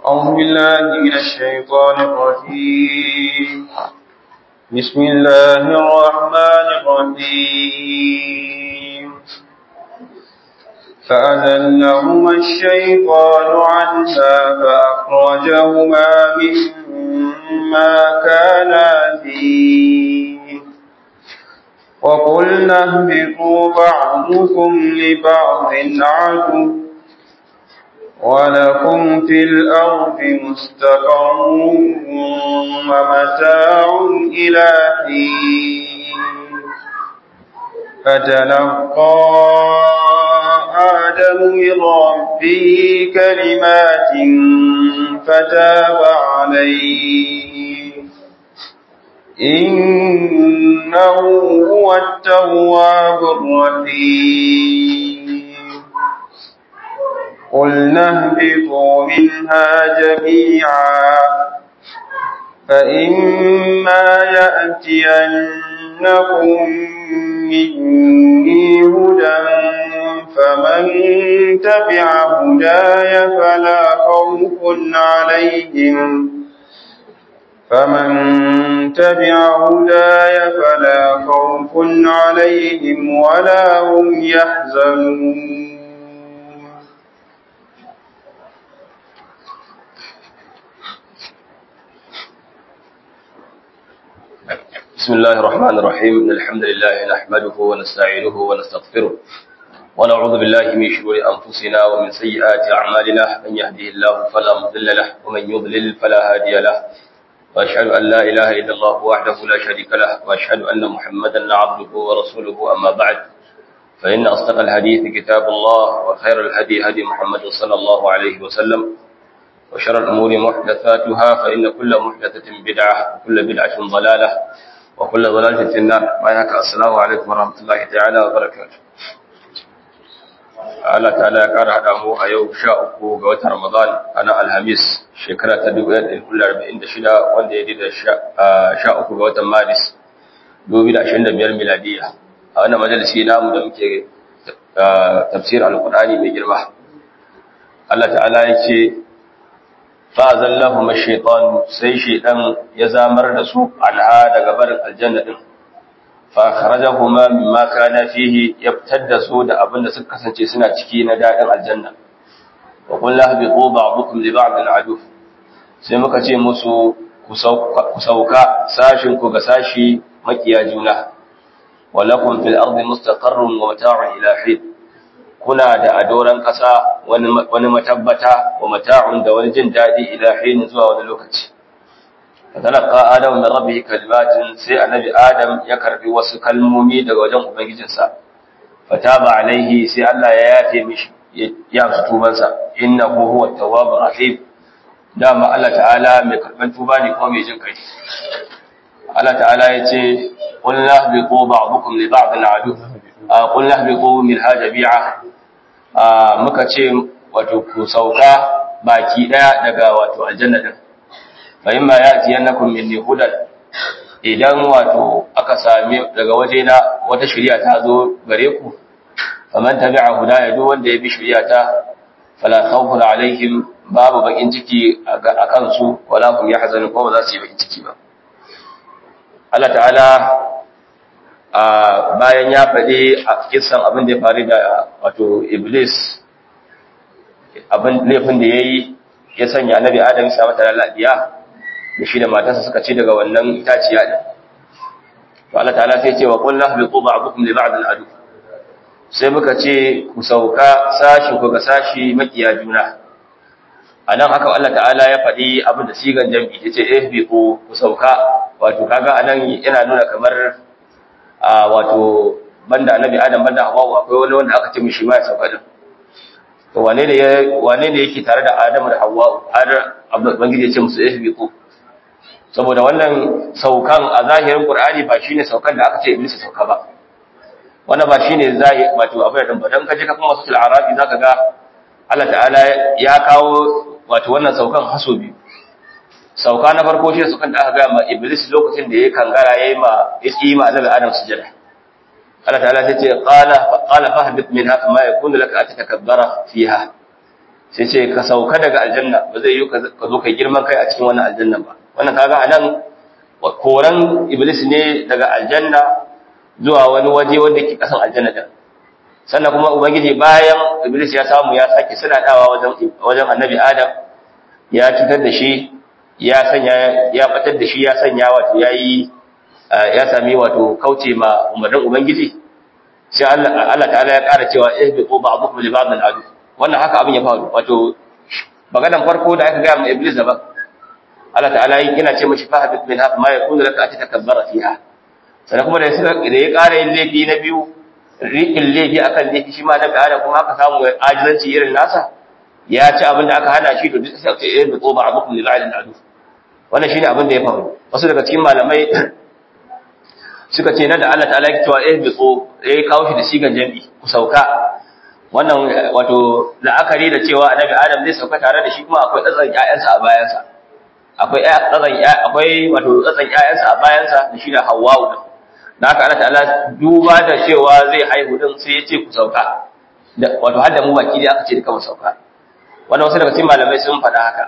أعوذ بالله من الشيطان الرجيم بسم الله الرحمن الرحيم فأذلهما الشيطان عنها فأخرجهما مما كانا فيه وقلنا اهبطوا بعضكم لبعض عدو ولكم في الأرض مستقر ومتاع إلى حين فتلقى آدم من ربه كلمات فتاب عليه إنه هو التواب الرحيم قلنا اهبطوا منها جميعا فإما يأتينكم مني هدى فمن تبع هداي فلا خوف عليهم فمن تبع هداي فلا خوف عليهم ولا هم يحزنون بسم الله الرحمن الرحيم إن الحمد لله نحمده ونستعينه ونستغفره ونعوذ بالله من شرور أنفسنا ومن سيئات أعمالنا من يهده الله فلا مضل له ومن يضلل فلا هادي له وأشهد أن لا إله إلا الله وحده لا شريك له وأشهد أن محمدا عبده ورسوله أما بعد فإن أصدق الحديث كتاب الله وخير الهدي هدي محمد صلى الله عليه وسلم وشر الأمور محدثاتها فإن كل محدثة بدعة وكل بدعة ضلالة وكل ضلالة في النار بينك السلام عليكم ورحمة الله تعالى وبركاته Allah ta'ala ya ƙara haɗa mu a yau sha uku ga watan Ramadan a nan Alhamis shekara ta dubu ɗaya ɗari arba'in da shida wanda ya da sha uku ga watan Maris dubu da ashirin da biyar miladiya a wannan majalisi namu da muke tafsir alƙur'ani mai girma Allah ta'ala ya ce fa'azallahu mashaitan sai shaitan ya zamar da su anha daga barin aljanna din fa kharajahuma mimma kana fihi yabtadda su da abin da suka kasance suna ciki na dadin aljanna wa qul lahbitu ba'dukum li ba'd adu sai muka ce musu ku sauka sashin ku ga sashi makiya juna walakum fil ardi mustaqarrun wa mata'un ila hin kuna da adoran ƙasa wani matabbata wa mata'un da wani jin daɗi ila hin zuwa wani lokaci fatalaka adam min rabbihi kalimatin sai annabi adam ya karbi wasu kalmomi daga wajen ubangijinsa fataba alaihi sai Allah ya yafe mishi ya amsa tubansa innahu huwa tawwabur rahim dama Allah ta'ala mai karban tuba ne kuma mai jin kai Allah ta'ala ya ce qul lahbiqu ba'dukum li ba'din adu qul lahbiqu min hajabi'a muka ce wato ku sauka baki daya daga wato aljanna din fa imma yati yannakum minni hudan idan wato aka same daga waje na wata shari'a ta zo gare ku faman tabi'a hudaya duk wanda ya bi shari'a ta fala khawfun alaihim babu bakin ciki a kansu wala hum yahzanun ko ba za su yi bakin ciki ba Allah ta'ala bayan ya faɗi a kisan abin da ya faru da wato iblis abin laifin da ya yi ya sanya annabi adam sa mata lalabiya da shi da matarsa suka ci daga wannan itaciya din to Allah ta'ala sai ce wa qul lahbitu ba'dukum li ba'd al-adu sai muka ce ku sauka sashi ku ga sashi makiya juna anan haka Allah ta'ala ya faɗi abin da sigan jam'i yace ihbiqu ku sauka wato kaga anan yana nuna kamar a wato banda annabi adam banda hawa akwai wani wanda aka ce mishi ma ya sauka din to wane ne wane ne yake tare da adam da hawa har ubangiji ya ce musu ihbiqu saboda wannan saukan a zahirin qur'ani ba shine saukan da aka ce iblis sauka ba wannan ba shine zai wato abin da ba dan kaje ka kuma suratul arabi zaka ga Allah ta'ala ya kawo wato wannan saukan haso biyu sauka na farko shi saukan da aka ga ma iblis lokacin da ya kangara yayi ma yaki ma annabi adam sujada Allah ta'ala ta ce qala qala fahbit minha kama yakunu laka an tatakabbara fiha sai ce ka sauka daga aljanna ba zai yi ka zo kai girman kai a cikin wannan aljannan ba wannan kaga anan koran iblis ne daga aljanna zuwa wani waje wanda ke kasan aljanna din sannan kuma ubangiji bayan iblis ya samu ya sake dawa wajen wajen annabi adam ya cutar da shi ya sanya ya batar da shi ya sanya wato yayi ya sami wato kauce ma umarnin ubangiji sai Allah Allah ta'ala ya ƙara cewa ihbiqu ba'dukum li ba'd al-adu wannan haka abin ya faru wato maganan farko da aka ga ma iblis daban Allah ta'ala yana ce mashi fahabit min haka ma yakunu laka an tatakabbara fiha sannan kuma da da ya ƙara yin laifi na biyu riƙin laifi akan laifi shi ma na da kuma aka samu ajizanci irin nasa ya ci abin da aka hana shi to duk sai ce ihbiqu ba'dukum li ba'd al-adu wannan shine abin da ya faru wasu daga cikin malamai suka ce nan da Allah ta'ala ya cewa eh bitso eh kawo shi da sigan jami'i ku sauka wannan wato la'akari da cewa annabi Adam zai sauka tare da shi kuma akwai tsatsan ƴaƴansa a bayansa akwai tsatsan akwai wato tsatsan ƴaƴansa a bayansa da shi da Hawwa'u da haka Allah ta'ala duba da cewa zai haihu din sai ya ce ku sauka wato har da mu baki dai aka ce duka mu sauka wannan wasu daga cikin malamai sun faɗa haka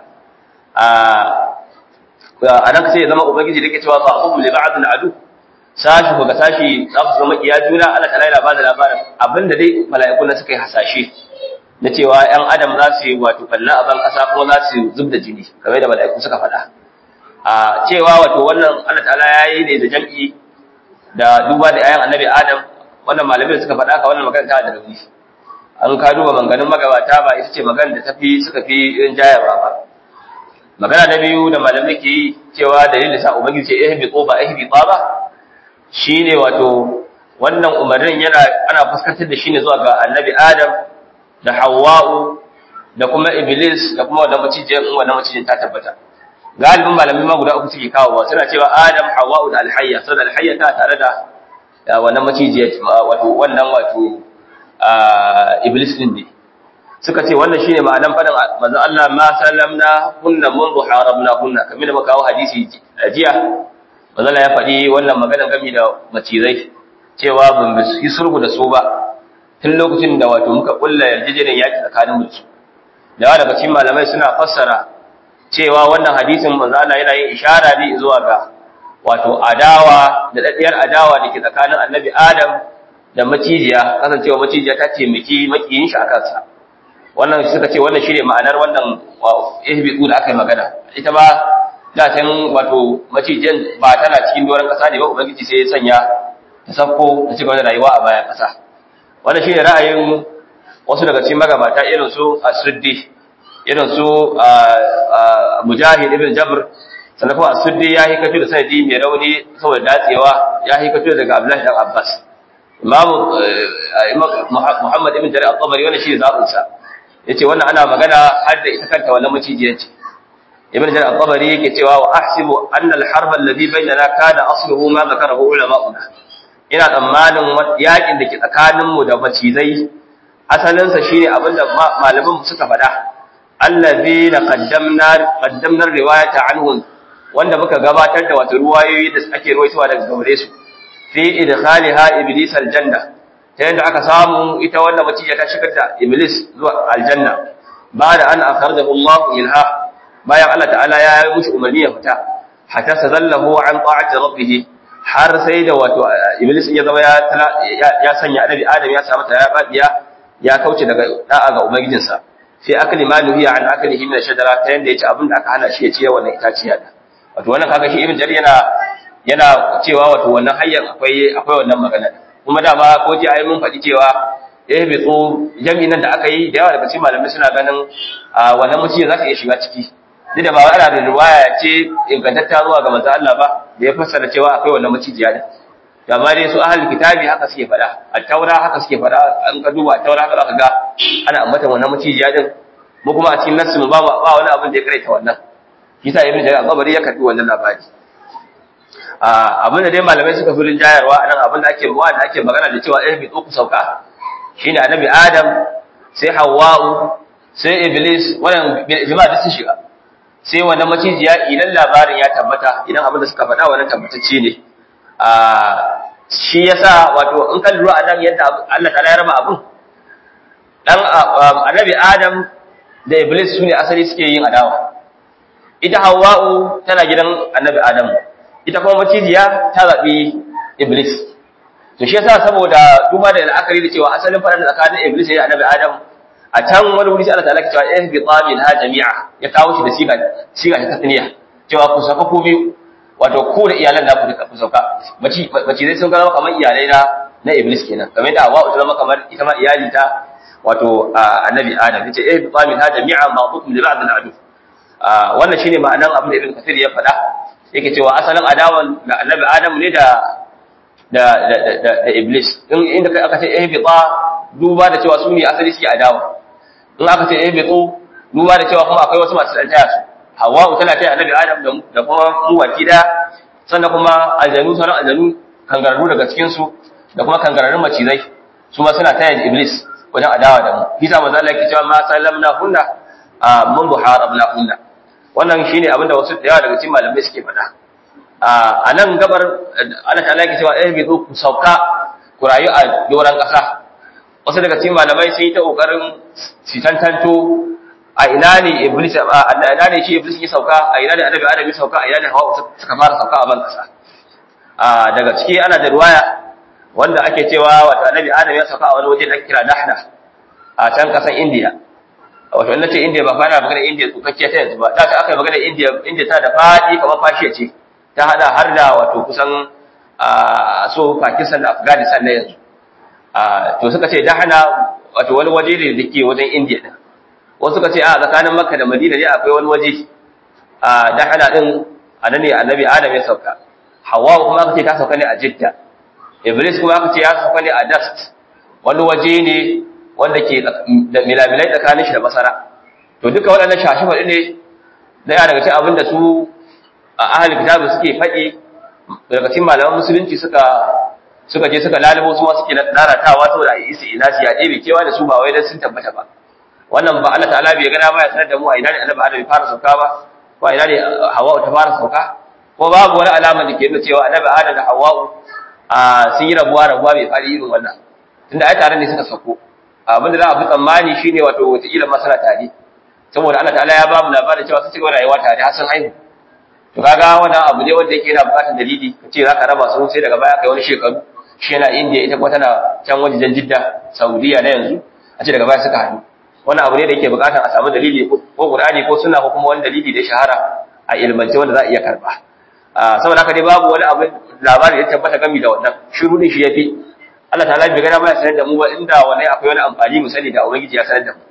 a nan sai ya zama ubangiji da ke cewa ba abu li ba'd al-adu sashi ko ga sashi za su zama iya juna Allah ta'ala yana bada labarin abinda dai mala'iku na suka yi hasashe na cewa ƴan adam za su yi wato kalla a ban ƙasa kuma za su zub da jini kamar da mala'iku suka faɗa a cewa wato wannan Allah ta'ala ya yi ne da jam'i da duba da ƴaƴan annabi adam wannan malamai da suka faɗa ka wannan magana ta da rauni an ka duba maganganun magabata ba ita ce magana da tafi suka fi irin jayarwa ba magana na biyu da malamai ke yi cewa dalilin da sa ubangiji ce ihbi ba ihbi ba shi ne wato wannan umarnin yana ana fuskantar da shi ne zuwa ga annabi adam da hawa'u da kuma iblis da kuma wannan macijiyar in wannan macijin ta tabbata galibin malamai ma guda uku suke kawo suna cewa adam hawa'u da alhayya saboda alhayya ta tare da wannan macijiyar wato wannan wato iblis din ne suka ce wannan shine ma'anan faɗin manzon Allah ma sallamna kunna mundu haramna kunna kamar da muka kawo hadisi jiya manzala ya faɗi wannan magana gami da macizai cewa ban yi sulhu da su ba tun lokacin da wato muka kulla yarjejeniyar yaki tsakanin mu su da daga cikin malamai suna fassara cewa wannan hadisin manzala yana yin ishara ne zuwa ga wato adawa da daddiyar adawa da ke tsakanin annabi adam da macijiya kasancewa macijiya ta taimaki makiyin shi a kansa wannan suka ce wannan shine ma'anar wannan ihbitu da aka yi magana ita ba da can wato macijin ba tana cikin doron kasa ne ba ubangiji sai ya sanya ta safko ta cigaba da rayuwa a bayan kasa wannan shine ra'ayin wasu daga cikin magabata irin su as-suddi irin su mujahid ibn jabr sannan kuma as-suddi ya hikatu da sanadi mai rauni saboda datsewa ya hikatu daga abdullahi dan abbas imamu muhammad ibn jarir al-tabari wannan shine zabin sa yace wannan ana magana har da ita kanta wannan macijiyar ce ibn jarir al-tabari yake cewa wa ahsibu anna al-harb alladhi bainana kana asluhu ma zakarahu ulama'una ina tsammanin yakin da ke tsakanin mu da macizai asalin sa shine abinda malaman mu suka faɗa allazi na qaddamna qaddamna riwayata anhum wanda muka gabatar da wato ruwayoyi da ake ruwaitowa daga gare su fi idkhaliha iblis aljanna ta yanda aka samu ita wannan maciya ta shigar da iblis zuwa aljanna ba da an akhrajahu Allah ilha bayan Allah ta'ala ya yi mushi umarni ya fita hatta sazallahu an ta'ati rabbih har sai da wato iblis ya zama ya ya sanya annabi adam ya samu ta ya babiya ya kauce daga da'a ga ubangijinsa sai akali ma nuhiya an akalihi min shajara ta yanda yace abin da aka hana shi ya ci wannan itaciya da wato wannan kaga shi ibn jarir yana yana cewa wato wannan hayyan akwai akwai wannan magana kuma dama ko ji ayi mun faɗi cewa eh bi tso jami'in nan da aka yi da yawa daga cikin malamai suna ganin wannan mutum za ta iya shiga ciki duk da ba ana da riwaya ce ingantatta zuwa ga manzo Allah ba da ya fassara cewa akwai wannan macijiya da amma dai su ahlul kitabi haka suke faɗa at-taura haka suke faɗa an ka duba at-taura haka zaka ga ana ambata wannan macijiya din mu kuma a cikin nassi mu ba ba wani abin da ya karaita wannan kisa ibn jarir al-qabari ya karbi wannan labari abin da dai malamai suka fi rinjayarwa a nan abin da ake ruwa da ake magana da cewa ɗaya ku sauka shine annabi adam sai hawwa'u sai iblis wannan jama'a duk sun shiga sai wannan macijiya idan labarin ya tabbata idan abin da suka faɗa wannan tabbatacce ne shi yasa wato in kan lura a nan yadda Allah ta ya raba abin dan annabi adam da iblis su ne asali suke yin adawa ita hawa'u tana gidan annabi adamu ita kuma macijiya ta zaɓi iblis to shi yasa saboda duba da la'akari da cewa asalin faɗan tsakanin iblis da annabi adamu a can wani wuri sai Allah ta'ala ke cewa eh bi tamin ha jami'a ya kawo shi da siga siga ta tasniya cewa ku sauka ku biyu wato ku da iyalan da ku ku sauka maci maci zai sun zama kamar iyalai na na iblis kenan kamar da hawa ta zama kamar ita ma iyali ta wato annabi adam yace eh bi tamin ha jami'a ma'dukum li ba'd al-adu wannan shine ma'anan abin da ibn kathir ya faɗa yake cewa asalin adawan da annabi adam ne da da da da iblis in inda kai aka ce eh bi duba da cewa su ne asali suke adawa in aka ce eh bitsu duba da cewa kuma akwai wasu masu dan taya su hawa'u tana taya annabi adam da kuma mu wakida sannan kuma aljanu sauran aljanu kangararru daga cikin su da kuma kangararrun macizai su ma suna taya iblis wajen adawa da mu bisa manzo Allah yake cewa ma sallamna hunna mun buharabna hunna wannan shine abinda wasu da yawa daga cikin malamai suke faɗa a nan gabar Allah ta'ala yake cewa eh bitsu ku sauka ku rayu a doran ƙasa wasu daga cikin malamai sun yi ta kokarin su tantanto a ina ne iblis a ina ne shi iblis ya sauka a ina ne annabi adam ya sauka a ina ne hawa suka fara sauka a ban kasa a daga ciki ana da ruwaya wanda ake cewa wato annabi adam ya sauka a wani waje da ake kira dahna a can kasan indiya wato in nace indiya ba fa na magana indiya tsukakkiya ta yanzu ba da ta aka yi magana indiya indiya ta da fadi kamar fashiya ce ta hada har da wato kusan so pakistan da afghanistan na yanzu to suka ce dahana wato wani waje ne da ke wajen indiya din wasu suka ce a tsakanin makka da madina ne akwai wani waje a dahana din a nan ne annabi adam ya sauka hawa kuma aka ce ta sauka ne a jidda iblis kuma aka ce ya sauka ne a dast wani waje ne wanda ke da milamilai tsakanin shi da masara to duka waɗannan shashi ne daya daga cikin abin da su a ahli kitabu suke faɗi daga cikin malaman musulunci suka suka je suka lalubo su ma suke naratawa saboda a yi isi ina su ya ɗebe kewa da su ba wai dan sun tabbata ba wannan ba Allah ta'ala bai gana ba ya sanar da mu a ina ne annabi Adam ya fara sauka ba ko a ina ne Hawwa ta fara sauka ko babu wani alama da ke nuna cewa annabi Adam da Hawwa a sun yi rabuwa rabuwa bai fari irin wannan tunda ai tare ne suka sauko abin da za a fi tsammani shine wato wataƙila ma suna tare saboda Allah ta'ala ya ba mu labarin cewa sun ci gaba rayuwa tare har sun haihu to kaga wannan abu ne wanda yake yana buƙatar dalili ka ce za ka raba su sai daga baya kai wani shekaru shi yana indiya ita kuma tana can wajen jidda saudiya na yanzu a ce daga baya suka haɗu wannan abu ne da yake buƙatar a samu dalili ko qur'ani ko sunna ko kuma wani dalili da shahara a ilmance wanda za a iya karɓa saboda haka dai babu wani abu labari da tabbata gami da wannan shiru din shi yafi Allah ta'ala bai gana ba ya sanar da mu ba inda wani akwai wani amfani mu sani da ubangiji ya sanar da mu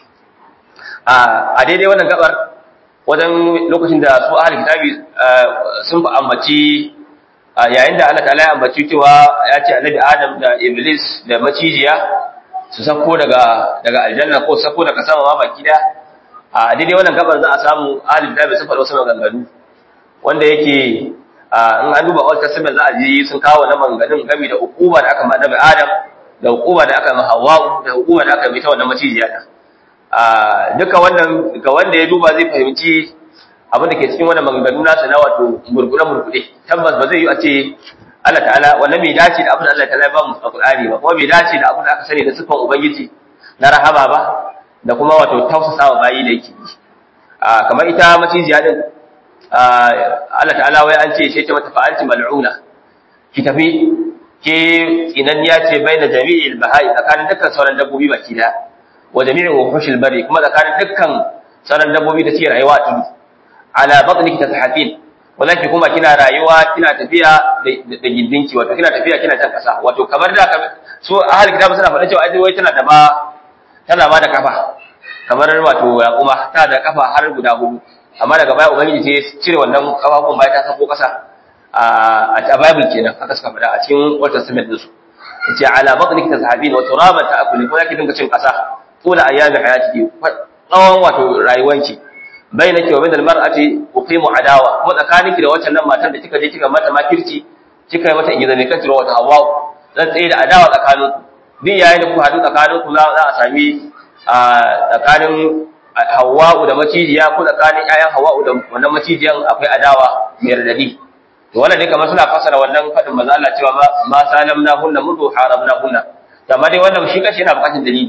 a daidai wannan gabar wajen lokacin da su ahli kitabi sun fa ambaci yayin da Allah ta'ala ya ambaci cewa ya ce annabi Adam da Iblis da macijiya su sako daga daga aljanna ko sako daga sama ma baki da a daidai wannan gabar za a samu ahli kitabi sun faɗa wasu maganganu wanda yake in an duba Old Testament za a ji sun kawo na maganganun game da hukuma da aka ma annabi Adam da hukuma da aka ma Hawwa da hukuma da aka mai ta wannan macijiya din duka wannan ga wanda ya duba zai fahimci abin da ke cikin wannan maganganu nasu na wato murgure murgure tabbas ba zai yi a ce Allah ta'ala wannan bai dace da abin da Allah ta'ala ya ba mu a Qur'ani ba kuma bai dace da abin da aka sani da sifan ubangiji na rahama ba da kuma wato tausasawa bayi da yake kamar ita macijiya din Allah ta'ala wai an ce sai ta mata fa'anti mal'una ki tafi ke tsinanniya ce bai da jami'il bahai tsakanin dukkan sauran dabbobi baki daya wa jami'in wuhushil bari kuma tsakanin dukkan sauran dabbobi da suke rayuwa a tudu ala batniki tashatin wallahi kuma kina rayuwa kina tafiya da gindinki wato kina tafiya kina can kasa wato kamar da so ahli kitabu suna faɗa cewa ai wai tana da ba tana ba da kafa kamar wato yaquma tana da kafa har guda hudu amma daga baya ubangiji sai cire wannan kafafun baya ta sako kasa a a bible kenan aka suka faɗa a cikin old testament din su yace ala batniki tashatin wa turaban ta'kuli ko yake dinga cin kasa tula ayyami hayatiki tsawon wato rayuwanki bainaki wa bainal mar'ati uqimu adawa kuma tsakaninki da wancan nan matan da kika je kika mata makirci kika yi mata ingiza ne kace wata hawa zan tsaye da adawa tsakaninku din yayin da ku hadu tsakaninku za a sami a tsakanin Hawwa'u da macijiya ko tsakanin ƴaƴan Hawwa'u da wannan macijiyan akwai adawa mai radadi to wannan ne kamar suna fasara wannan fadin manzo Allah cewa ma salamna hunna mudu haramna hunna amma dai wannan shi kashi yana bukatar dalili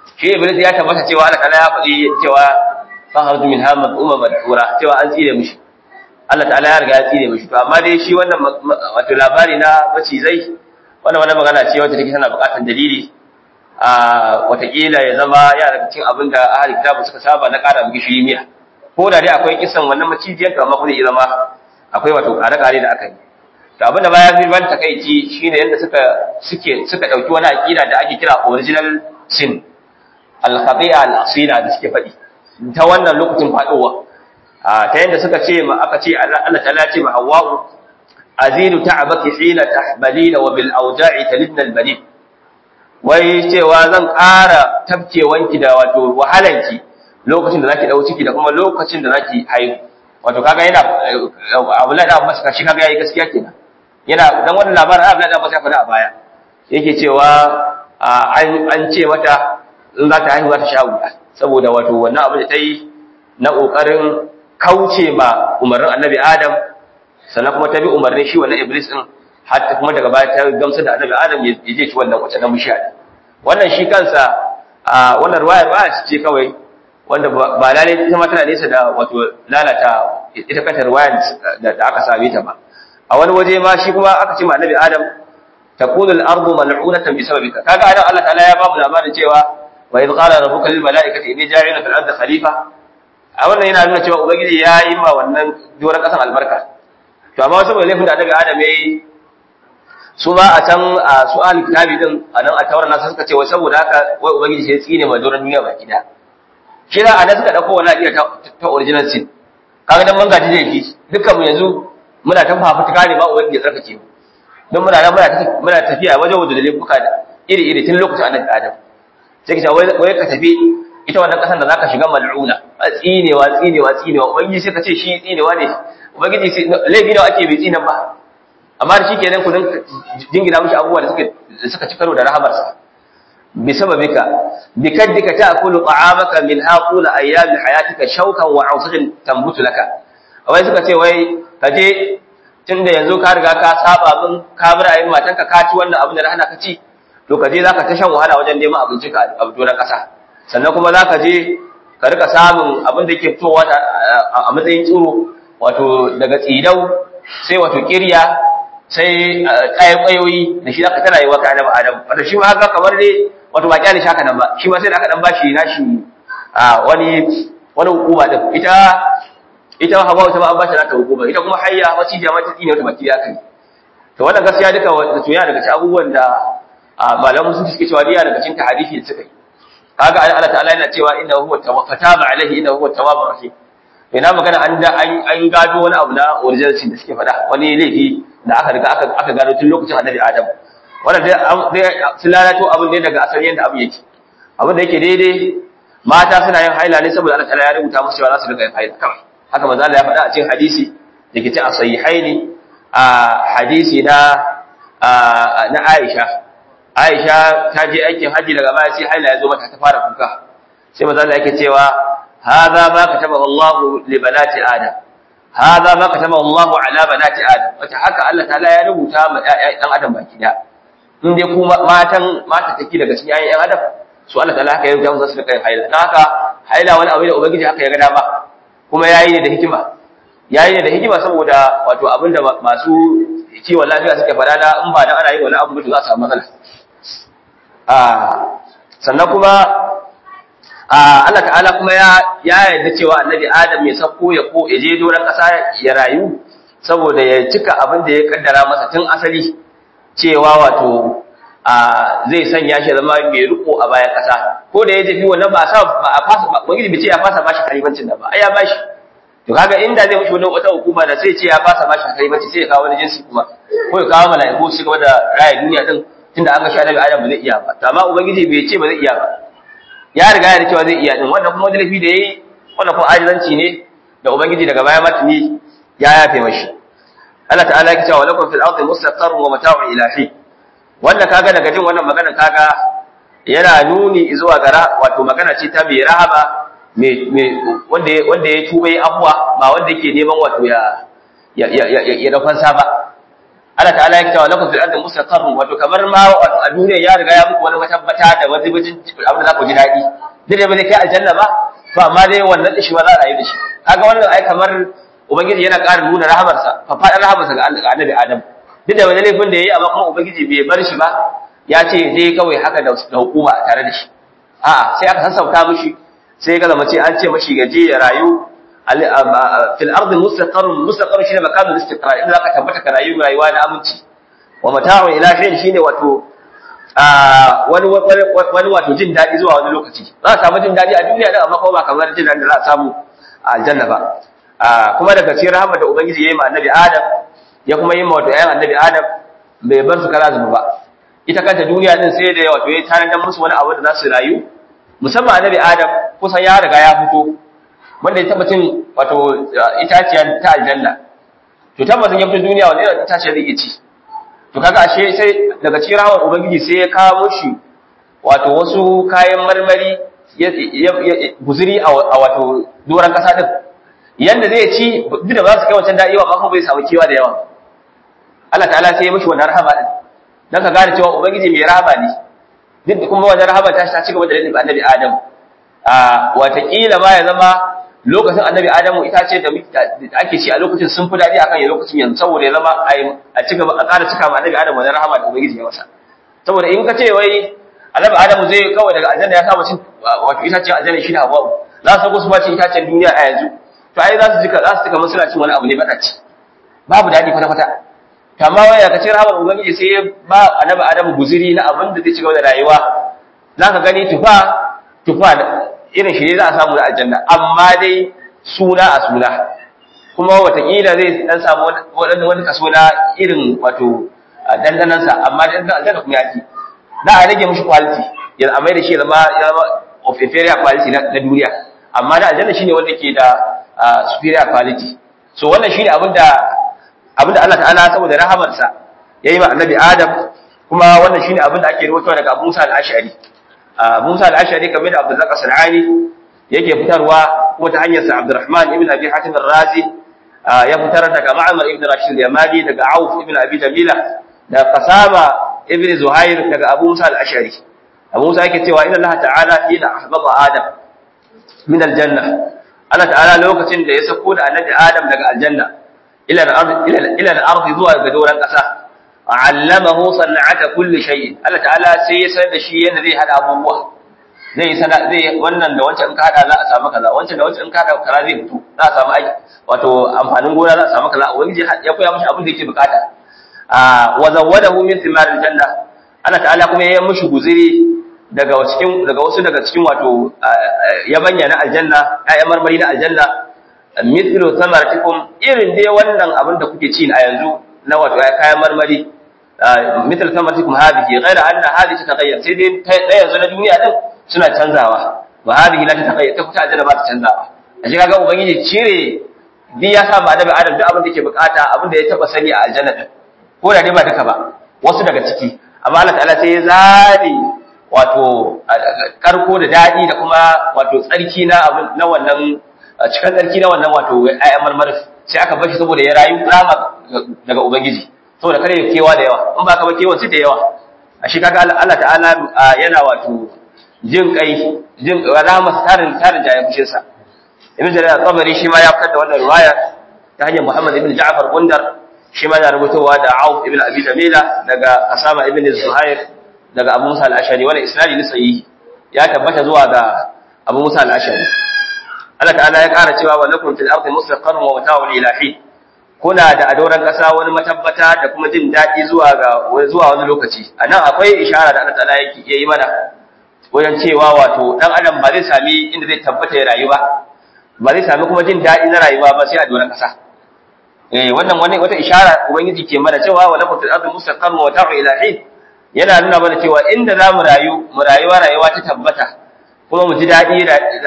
shi iblis ya tabbata cewa Allah ta'ala ya faɗi cewa faharju min hamad umma madhura cewa an tsire mishi Allah ta'ala ya riga ya tsire mishi to amma dai shi wannan wato labari na macizai wannan wannan magana ce wacce take tana buƙatar dalili a watakila ya zama ya daga cikin abin da ahli kitabu suka saba na ƙara gishiri miya ko da dai akwai kisan wannan macijiyar to amma kuma zai zama akwai wato ƙare-ƙare da aka yi to abin da baya fi ban takaici shine yadda suka suke suka dauki wani aqida da ake kira original sin al-khati'a al-asila da suke faɗi ta wannan lokacin fadowa ta yadda suka ce ma aka ce Allah ta'ala ce ma Hawwa azidu ta'abaki hina tahbalina wa bil awja'i talidna al-balid wai cewa zan ƙara tabkewanki da wato wahalanki lokacin da zaki dau ciki da kuma lokacin da zaki haihu wato kaga yana Abdullahi da Abbas kashi kaga yayi gaskiya kenan yana dan wannan labarin Abdullahi da Abbas ya faɗa a baya yake cewa an an ce mata in za ta haihu za ta sha wuya saboda wato wannan abin da ta yi na kokarin kauce ma umarnin Annabi Adam sannan kuma ta bi umarnin shi wannan Iblis din hatta kuma daga baya ta gamsar da Annabi Adam ya je ci wannan wacce na bishiya wannan shi kansa wannan ruwayar ba ce kawai wanda ba lalle ita ma tana nesa da wato lalata ita kanta ruwayar da aka same ta ba a wani waje ma shi kuma aka ce ma annabi adam taqulu al-ardu mal'unatan bi sababika kaga adam Allah ta'ala ya ba mu labarin cewa wa idh qala rabbuka lil mala'ikati inni ja'ilun fil ardi khalifa a wannan yana nuna cewa ubangiji ya yi ma wannan doron kasan albarka to amma wasu mai laifin da annabi adam yayi su ma a can a su ahli kitabi din a nan a tauran nasu suka ce wai saboda haka wai ubangiji sai ya tsine ma doron duniya baki da kira a nan suka dauko wani aƙida ta original sin kaga dan mun gaji da shi dukkan mu yanzu muna ta fafutuka ne ba ubangiji ya tsarkake mu don muna nan muna muna tafiya wajen wanda dalilin buka da iri iri tun lokacin annabi adam sai ka wai wai ka tafi ita wannan kasan da zaka shiga mal'una tsinewa tsinewa tsinewa ubangiji sai ka ce shi tsinewa ne ubangiji sai laifi nawa ake bai tsinan ba amma da shikenan ku jingina mishi abubuwa da suka da suka ci karo da rahamarsa بسببك بكدك تأكل طعامك من هاقول أيام حياتك شوكا وعوصج تنبت لك wai suka ce wai ka je tunda yanzu ka riga ka saba min ka bar ayin matanka ka ci wannan abin da hana ka ci to ka je zaka ta shan wahala wajen neman abinci ka a doron kasa sannan kuma zaka je ka rika samun abin da yake fitowa a matsayin tsiro wato daga tsidau sai wato kirya sai kayan kwayoyi da shi zaka tana yi wa ka annabi adam wato shi ma haka kamar dai wato ba kyale shaka nan ba shi ma sai da aka dan bashi nashi a wani wani hukuma din ita ita hawa ta ba an bashi nata hukuma ita kuma hayya wacce jama'a ta tsine wata baki ya kai to wannan gaskiya duka wato yana daga cikin abubuwan da malamu sun suke cewa diya daga cikin hadisi da suka yi kaga Allah ta'ala yana cewa inna huwa tawwaba alaihi inna huwa tawwabur rahim ina magana an da an gado wani abu na original da suke faɗa wani laifi da aka riga aka aka gado tun lokacin annabi Adam wannan dai sun lalato abin ne daga asalin yadda abu yake abin da yake daidai mata suna yin haila ne saboda Allah ta'ala ya rubuta musu cewa za su riga yin haila kawai haka manzo Allah ya faɗa a cikin hadisi da ke cikin as-sahihaini a hadisi na na Aisha Aisha ta je aikin haji daga baya sai haila ya zo mata ta fara kuka sai manzo Allah yake cewa hadha ma kataba Allah li banati Adam hadha ma kataba Allah ala banati Adam wata haka Allah ta'ala ya rubuta ma ɗan Adam baki da in dai kuma matan mata take daga cikin ayyan Adam su Allah ta'ala haka ya rubuta musu su kai haila dan haka haila wani abu da ubangiji haka ya ga dama kuma yayi ne da hikima yayi ne da hikima saboda wato abinda masu kiwon lafiya suke faɗa da in ba dan ana yi wani abu to za su samu matsala sannan kuma Allah ta'ala kuma ya ya yarda cewa annabi Adam ya sako ya ko ya je doron ƙasa ya rayu saboda ya cika abin da ya kaddara masa tun asali cewa wato zai sanya shi zama mai riko a bayan ƙasa ko da ya tafi wannan ba sa ba a fasa ba wani bai ce ya fasa bashi kalimancin da ba ai ya bashi to kaga inda zai mushi wannan wata hukuma da sai ce ya fasa bashi kalimanci sai ya kawo wani jinsi kuma ko ya kawo mala'iku su gaba da raya duniya din tunda an ga shi annabi Adam ba zai iya ba to amma ubangiji bai ce ba zai iya ba ya riga ya cewa zai iya din wannan kuma wani lafi da yayi wannan kuma ajizanci ne da ubangiji daga baya matuni ya yafe mashi Allah ta'ala ya ce wa lakum fil ardi mustaqarrun wa mata'un ila hin wanda kaga daga jin wannan magana kaga yana nuni zuwa gara wato magana ce ta mai rahaba mai wanda wanda ya tuba yi abuwa ba wanda yake neman wato ya ya ya ya da fansa ba Allah ta'ala ya cewa lakum fil ardi mustaqarrun wato kamar ma a duniya ya riga ya muku wani matabbata da wani bijin abin da za ku ji daɗi duk da bai kai aljanna ba to amma dai wannan dishi ba za a rayu da shi kaga wannan ai kamar ubangiji yana ƙara nuna rahamarsa fafaɗar rahamarsa ga annabi adam duk da wani laifin da ya yi amma kuma ubangiji bai bar shi ba ya ce dai kawai haka da hukuma tare da shi a'a sai aka sassauta mishi sai ga zama ce an ce mashi gaje ya rayu fil ardi mustaqarrun mustaqarrun shine makanul istiqrar inda zaka tabbata ka rayu rayuwa na aminci wa mata'un ila shay shine wato wani wani wato jin dadi zuwa wani lokaci za a samu jin dadi a duniya da amma kuma ba kamar jin dadi da za a samu a aljanna ba kuma daga cikin rahama da ubangiji ya yi ma annabi adam ya kuma yi ma wato ayan annabi adam bai bar su kara zuba ba ita kanta duniya din sai da wato ya tarar musu wani abu da za su rayu musamman annabi adam kusan ya riga ya fito wanda ya tabbacin wato itaciya ta aljanna to tabbacin ya fito duniya wanda irin itaciya zai ci to kaga ashe sai daga cikin rawar ubangiji sai ya kawo mushi wato wasu kayan marmari guzuri a wato doron kasa din yanda zai ci duk da ba su kai wancan da'iwa ba kuma bai samu kewa da yawa Allah ta'ala sai ya mishi wannan rahama din dan ka gane cewa ubangiji mai rahama ne duk da kuma wannan rahama ta ta ci gaba da lalin annabi Adam a watakila ma ya zama lokacin annabi Adamu ita ce da ake ci a lokacin sun fi daɗi akan ya lokacin yanzu saboda ya zama a ci gaba a ƙara cika ma annabi Adamu wannan rahama da ubangiji ya masa saboda in ka ce wai annabi Adamu zai kawai daga aljanna ya kama cin wato ita ce aljanna shi da Hawwa za su go su ba cin itacen duniya a yanzu to ai za su jika za su jika suna cin wani abu ne madaci babu daɗi kwata kwata to amma wai ka ce rahamar ubangiji sai ya ba annabi Adamu guziri na abin da zai ci gaba da rayuwa za ka gani tufa tufa irin shi ne za a samu na aljanna amma dai suna a suna kuma watakila zai dan samu wani kaso na irin wato dandanansa amma dandan aljanna kuma ya ci za a rage mishi quality ya amai da shi ya zama of inferior quality na duniya amma da aljanna shine wanda ke da superior quality so wannan shine abinda abinda Allah ta'ala saboda rahamarsa yayi ma annabi Adam kuma wannan shine abinda ake rawaitowa daga Abu Musa al-Ash'ari Musa al-Ashari kamar da Abdul Zaqas al-Ali yake fitarwa kuma ta hanyar sa Abdurrahman ibn Abi Hatim ar-Razi ya fitar daga Ma'mar ibn Rashid al-Yamani daga Auf ibn Abi Jamila da Qasama ibn Zuhair daga Abu Musa al-Ashari Abu Musa yake cewa inna Allah ta'ala ila ahbaba Adam min al-janna Allah ta'ala lokacin da ya sako da annabi Adam daga aljanna ila al-ard ila al-ard zuwa ga doran kasa allamahu sana'ata kulli shay'in Allah ta'ala sai ya sanar da shi yadda zai hada abubuwa zai sana zai wannan da wancan in ka hada za a samu kaza wancan da wancan in ka hada kaza zai fito za a samu aiki wato amfanin gona za a samu kaza ubangiji ya koya mishi abin da yake bukata a wa zawwadahu min thimar aljanna Allah ta'ala kuma ya mishi guziri daga cikin daga wasu daga cikin wato yabanya na aljanna ayyan marmari na aljanna mithlu thamaratikum irin dai wannan abin da kuke ci a yanzu na wato kayan marmari مثل ثمرتكم هذه غير أن هذه تتغير سيدين لا يزول الدنيا دين suna canzawa wa hadhihi la tataghayyar ta kuta aljanna ba ta canzawa a shi kaga ubangiji cire bi ya sa annabi adam duk abin da yake bukata abin da ya taba sani a aljanna din ko da dai ba duka ba wasu daga ciki amma Allah ta'ala sai ya zari wato karko da dadi da kuma wato tsarki na abin na wannan cikin tsarki na wannan wato ayyan marmari sai aka bar shi saboda ya rayu rama daga ubangiji saboda kare kewa da yawa in ba ka ba kewa sai da yawa a shi kaga Allah ta'ala yana wato jin kai jin rahama tarin tarin da ya fushe sa ibn jarir al-tabari shi ma ya fitar da wannan riwaya ta hanyar Muhammad ibn Ja'far Gundar shi ma yana rubutowa da Auf ibn Abi Jamila daga Asama ibn Zuhair daga Abu Musa al-Ashari wannan isnadi ne sahihi ya tabbata zuwa ga Abu Musa al-Ashari Allah ta'ala ya ƙara cewa wa lakum fil ardi mustaqarrun wa mata'un ilahi kuna da adoran ƙasa wani matabbata da kuma jin daɗi zuwa ga zuwa wani lokaci anan akwai ishara da Allah ta'ala yake yi mana wajen cewa wato dan adam ba zai sami inda zai tabbata ya rayu ba ba zai sami kuma jin daɗi na rayuwa ba sai a doron ƙasa eh wannan wani wata ishara ubangiji ke mana cewa wa lakum fil ardi mustaqarrun wa ta'u ilahi yana nuna mana cewa inda za mu rayu mu rayuwa rayuwa ta tabbata kuma mu ji daɗi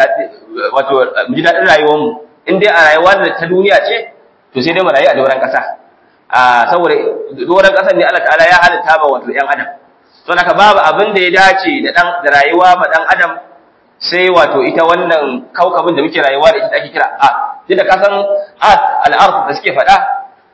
wato mu ji daɗin rayuwar mu in dai a rayuwa da ta duniya ce to sai dai mu rayu a doron ƙasa a saboda doron ƙasar ne Allah ta'ala ya halitta ba wato ƴan adam to naka babu abin da ya dace da dan da rayuwa ma dan adam sai wato ita wannan kaukabin da muke rayuwa da ita ake kira a tunda ka san at al-ard da suke faɗa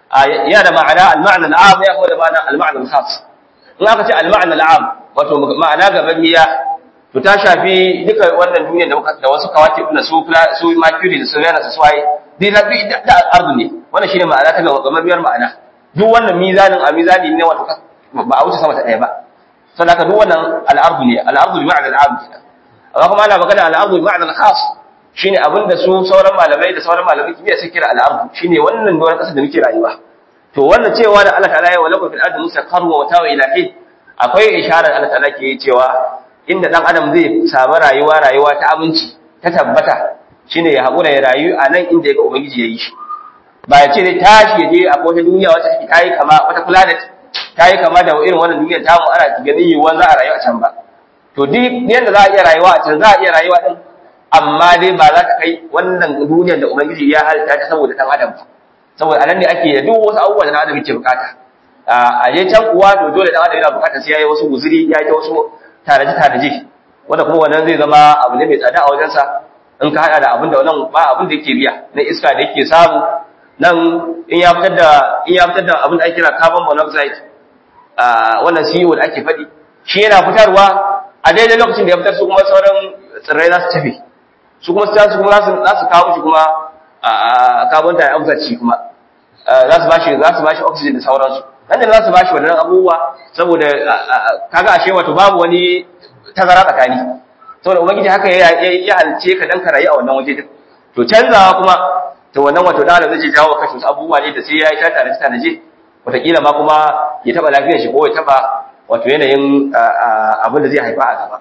yana da ma'ana al-ma'na al-'am ya kuma da ma'ana al-ma'na al-khas in aka ce al-ma'na al-'am wato ma'ana gaban miya to ta shafi duka wannan duniyar da da wasu kawaki na su su mercury da su venus su waye dai da da ardu ne wannan shine ma'ana ta gaban miyar ma'ana duk wannan mizanin a mizani ne wato ba a wuce sama ta ɗaya ba saboda haka duk wannan al-ardu ne al-ardu bi ma'na al-'am kenan amma kuma ana magana al-ardu bi ma'na al-khas shine abinda su sauran malamai da sauran malamai kimiyya suke kira al-ardu shine wannan doron kasa da muke rayuwa to wannan cewa da Allah ta'ala ya wala fil ardi mustaqarru wa tawa ila hin akwai isharar Allah ta'ala ke cewa inda dan adam zai samu rayuwa rayuwa ta aminci ta tabbata shine ya hakura ya rayu a nan inda yake ubangiji ya yi shi ba ya ce zai tashi ya je a wata duniya wata take tayi kama wata planet tayi kama da irin wannan duniyar tamu ana ganin yiwuwan za a rayu a can ba to duk yadda za a iya rayuwa a can za a iya rayuwa din amma dai ba za ta kai wannan duniyar da ubangiji ya halitta ta saboda dan adam ba saboda anan ne ake da duk wasu abubuwa da dan adam yake bukata a je can kuwa to dole dan adam yana bukata sai yayi wasu guzuri ya yi wasu taraje taraje wanda kuma wannan zai zama abu ne mai tsada a wajensa in ka hada da abin da wannan ba abin da yake biya na iska da yake samu nan in ya fitar da in ya fitar da abin da ake kira carbon monoxide a wannan CO da ake faɗi shi yana fitarwa a daidai lokacin da ya fitar su kuma sauran tsirrai za su tafi su kuma su kuma za su kawo shi kuma a carbon dioxide shi kuma za su bashi za su bashi oxygen da sauransu nan da za su bashi wannan abubuwa saboda kaga ashe wato babu wani tazara tsakani saboda ubangiji haka ya ya halice ka dan ka rayu a wannan waje din to canzawa kuma to wannan wato da zai jawo kashi wasu abubuwa ne da sai ya yi ta tare ta naje wataƙila ma kuma ya taba lafiyar shi ko ya taba wato yanayin abin da zai haifa a gaba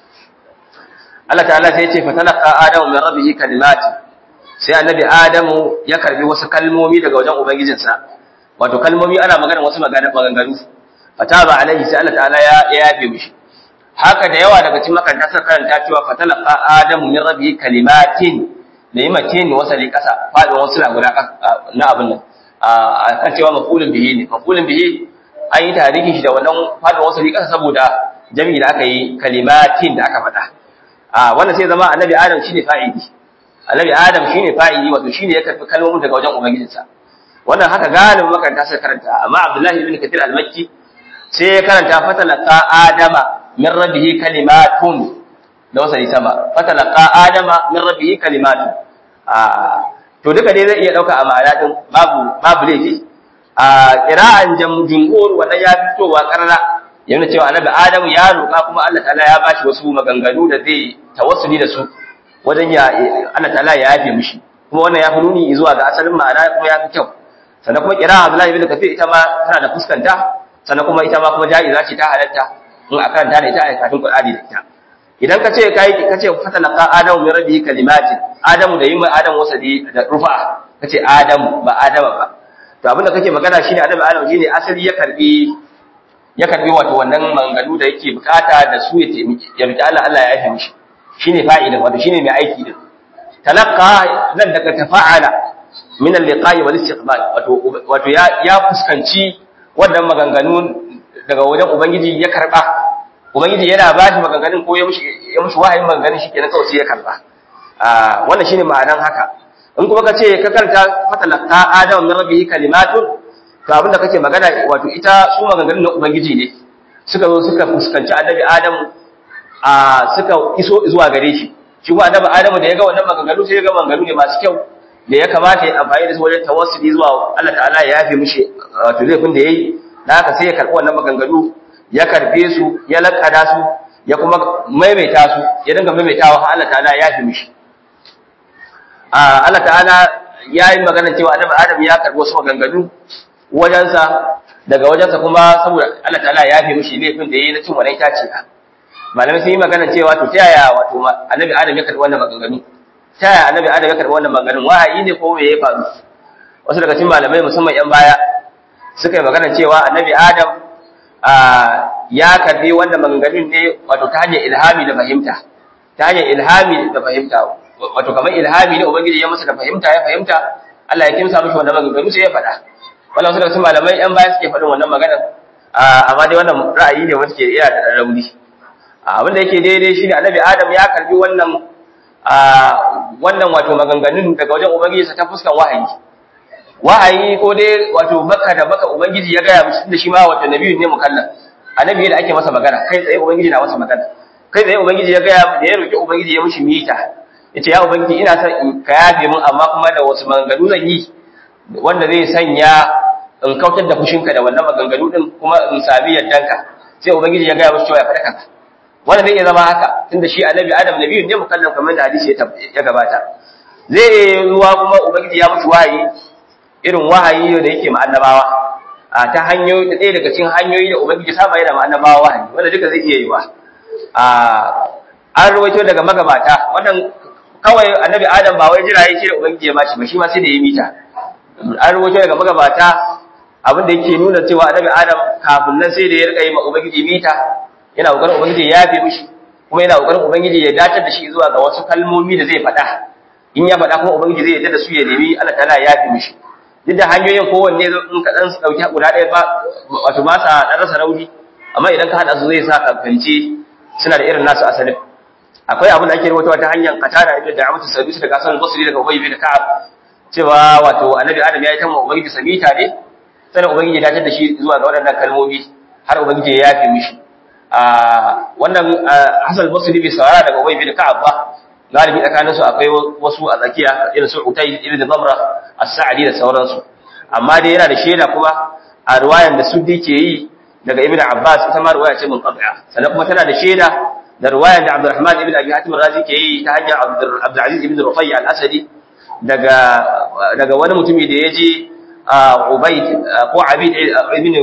Allah ta'ala sai ya ce fatalaqa adamu min rabbihi kalimati sai annabi adamu ya karbi wasu kalmomi daga wajen ubangijinsa wato kalmomi ana magana wasu magana maganganu fataba alaihi sai Allah ta'ala ya yafe mishi haka da yawa daga cikin makaranta suka karanta cewa fatalaqa adamu min rabbihi kalimatin da yi matin wasali kasa fadin wasu na guda na abin nan a kan cewa mafulin bihi ne mafulin bihi an yi tarihin shi da wannan fadin wasali kasa saboda jami'i da aka yi kalimatin da aka faɗa a wannan sai zama annabi adam shine fa'ili annabi adam shine fa'ili wato shine ya karbi kalmomin daga wajen ubangijinsa wannan haka galibin makaranta suka karanta amma abdullahi ibn kathir al-makki sai ya karanta fatalaqa adama min rabbihi kalimatun da wasali sama fatalaqa adama min rabbihi kalimatun a to duka dai zai iya dauka a ma'ana din babu babu laifi a qira'an jumhur wannan ya fitowa karara yana cewa annabi adamu ya roƙa kuma Allah ta'ala ya bashi wasu maganganu da zai tawassuli da su wajen ya Allah ta'ala ya yafe mishi kuma wannan ya fi nuni zuwa ga asalin ma'ana kuma ya fi kyau sannan kuma kira Abdullahi ibn Kathir ita ma tana da fuskanta sannan kuma ita ma kuma ja'iza ce ta halatta in a karanta da ita a kafin Qur'ani da ita idan ka ce kai ka ce fatalaqa adamu min rabbihi kalimatin adamu da yin mai adamu wasa da rufa ka ce adamu ba adama ba to abinda kake magana shine adamu adamu shine asali ya karbi ya karbi wato wannan manganu da yake bukata da su ya taimaki ya roki Allah Allah ya yafe mishi shine fa'ilin wato shine mai aiki din talaqqa nan daga tafa'ala min al-liqa'i wal istiqbal wato wato ya ya fuskanci wannan maganganu daga wajen ubangiji ya karba ubangiji yana ba shi maganganun ko ya mushi ya mushi wahayin maganganun shi kenan kawai sai ya karba a wannan shine ma'anan haka in kuma kace ka karanta fatalaqqa adam min rabbihi kalimatun to abinda kake magana wato ita su maganganun na ubangiji ne suka zo suka fuskanci annabi adam a suka iso zuwa gare shi shi kuma annabi adam da ya ga wannan maganganu sai ya ga maganganu ne masu kyau da ya kamata ya amfani da su wajen tawassuli zuwa Allah ta'ala ya yafe mishi wato laifin da yayi da haka sai ya karbi wannan maganganu ya karbe su ya lakada su ya kuma maimaita su ya dinga maimaitawa har Allah ta'ala ya yafe mishi a Allah ta'ala ya yi magana cewa annabi Adam ya karbi wasu maganganu wajensa daga wajensa kuma saboda Allah ta'ala ya yafe mishi laifin da yayi na cin wannan itace malamai sun yi magana cewa to ta yaya wato annabi Adam ya karbi wannan maganganu ta yaya annabi Adam ya karbi wannan maganganun wahayi ne ko me ya faru wasu daga cikin malamai musamman yan baya suka yi magana cewa annabi Adam ya karbi wannan maganganun ne wato ta hanyar ilhami da fahimta ta hanyar ilhami da fahimta wato kamar ilhami ne ubangiji ya masa da fahimta ya fahimta Allah ya kimsa mishi wannan maganganu sai ya faɗa wannan wasu daga cikin malamai yan baya suke faɗin wannan maganar amma dai wannan ra'ayi ne wanda ke iya da rauni abin da yake daidai shine annabi Adam ya karbi wannan wannan wato maganganun daga wajen ubangiji ta fuskan wahayi wahayi ko dai wato baka da baka ubangiji ya gaya mishi da shi ma wato nabiyu ne mukallaf annabi da ake masa magana kai tsaye ubangiji na masa magana kai tsaye ubangiji ya gaya da ya roki ubangiji ya mishi mita yace ya ubangiji ina son ka yafe min amma kuma da wasu maganganu zan yi wanda zai sanya in kautar da fushinka da wannan maganganu din kuma in sami yaddanka sai ubangiji ya gaya mishi cewa ya faɗa kanka wanda zai iya zama haka tunda shi annabi adam nabiyu ne mukallaf kamar da hadisi ya gabata zai ruwa kuma ubangiji ya mutu wahayi irin wahayi da yake ma annabawa a ta hanyoyi ɗaya daga cikin hanyoyi da ubangiji saba yana ma annabawa wahayi wanda duka zai iya yi wa a an rawaito daga magabata wannan kawai annabi adam ba wai jira ya ce da ubangiji ya bashi ba shi ma sai da ya mita an rawaito daga magabata abin da yake nuna cewa annabi adam kafin nan sai da ya rika yi ma ubangiji mita yana kokarin ubangiji ya yafe mishi kuma yana kokarin ubangiji ya dace da shi zuwa ga wasu kalmomi da zai faɗa in ya faɗa kuma ubangiji zai yarda da su ya nemi Allah ta'ala ya yafe mishi duk da hanyoyin kowanne in ka dan dauki guda ɗaya ba wato ba sa dan rasa rauni amma idan ka hada su zai sa ka fahimci suna da irin nasu asalin akwai abin da ake rawaitowa ta hanyar katara ibn da'amatu sabisi daga asalin basri daga ubay bin ka'ab cewa wato annabi adam ya yi tamma ubangiji sabita ne sannan ubangiji ya dace da shi zuwa ga waɗannan kalmomi har ubangiji ya yafe mishi a wannan Hassan Basri bai saurara daga Ubay bin Ka'ab ba galibi tsakaninsu akwai wasu a tsakiya irin su Utay ibn Zamra as-Sa'di da sauransu amma dai yana da shaida kuma a riwayan da Suddi ke yi daga Ibn Abbas ita ma riwaya ce munqati'a sannan kuma tana da shaida da riwayan da Abdurrahman ibn Abi Hatim Razi ke yi ta hanyar Abdul Aziz ibn Rufai al-Asadi daga daga wani mutumi da ya je Ubayd ko Abid ibn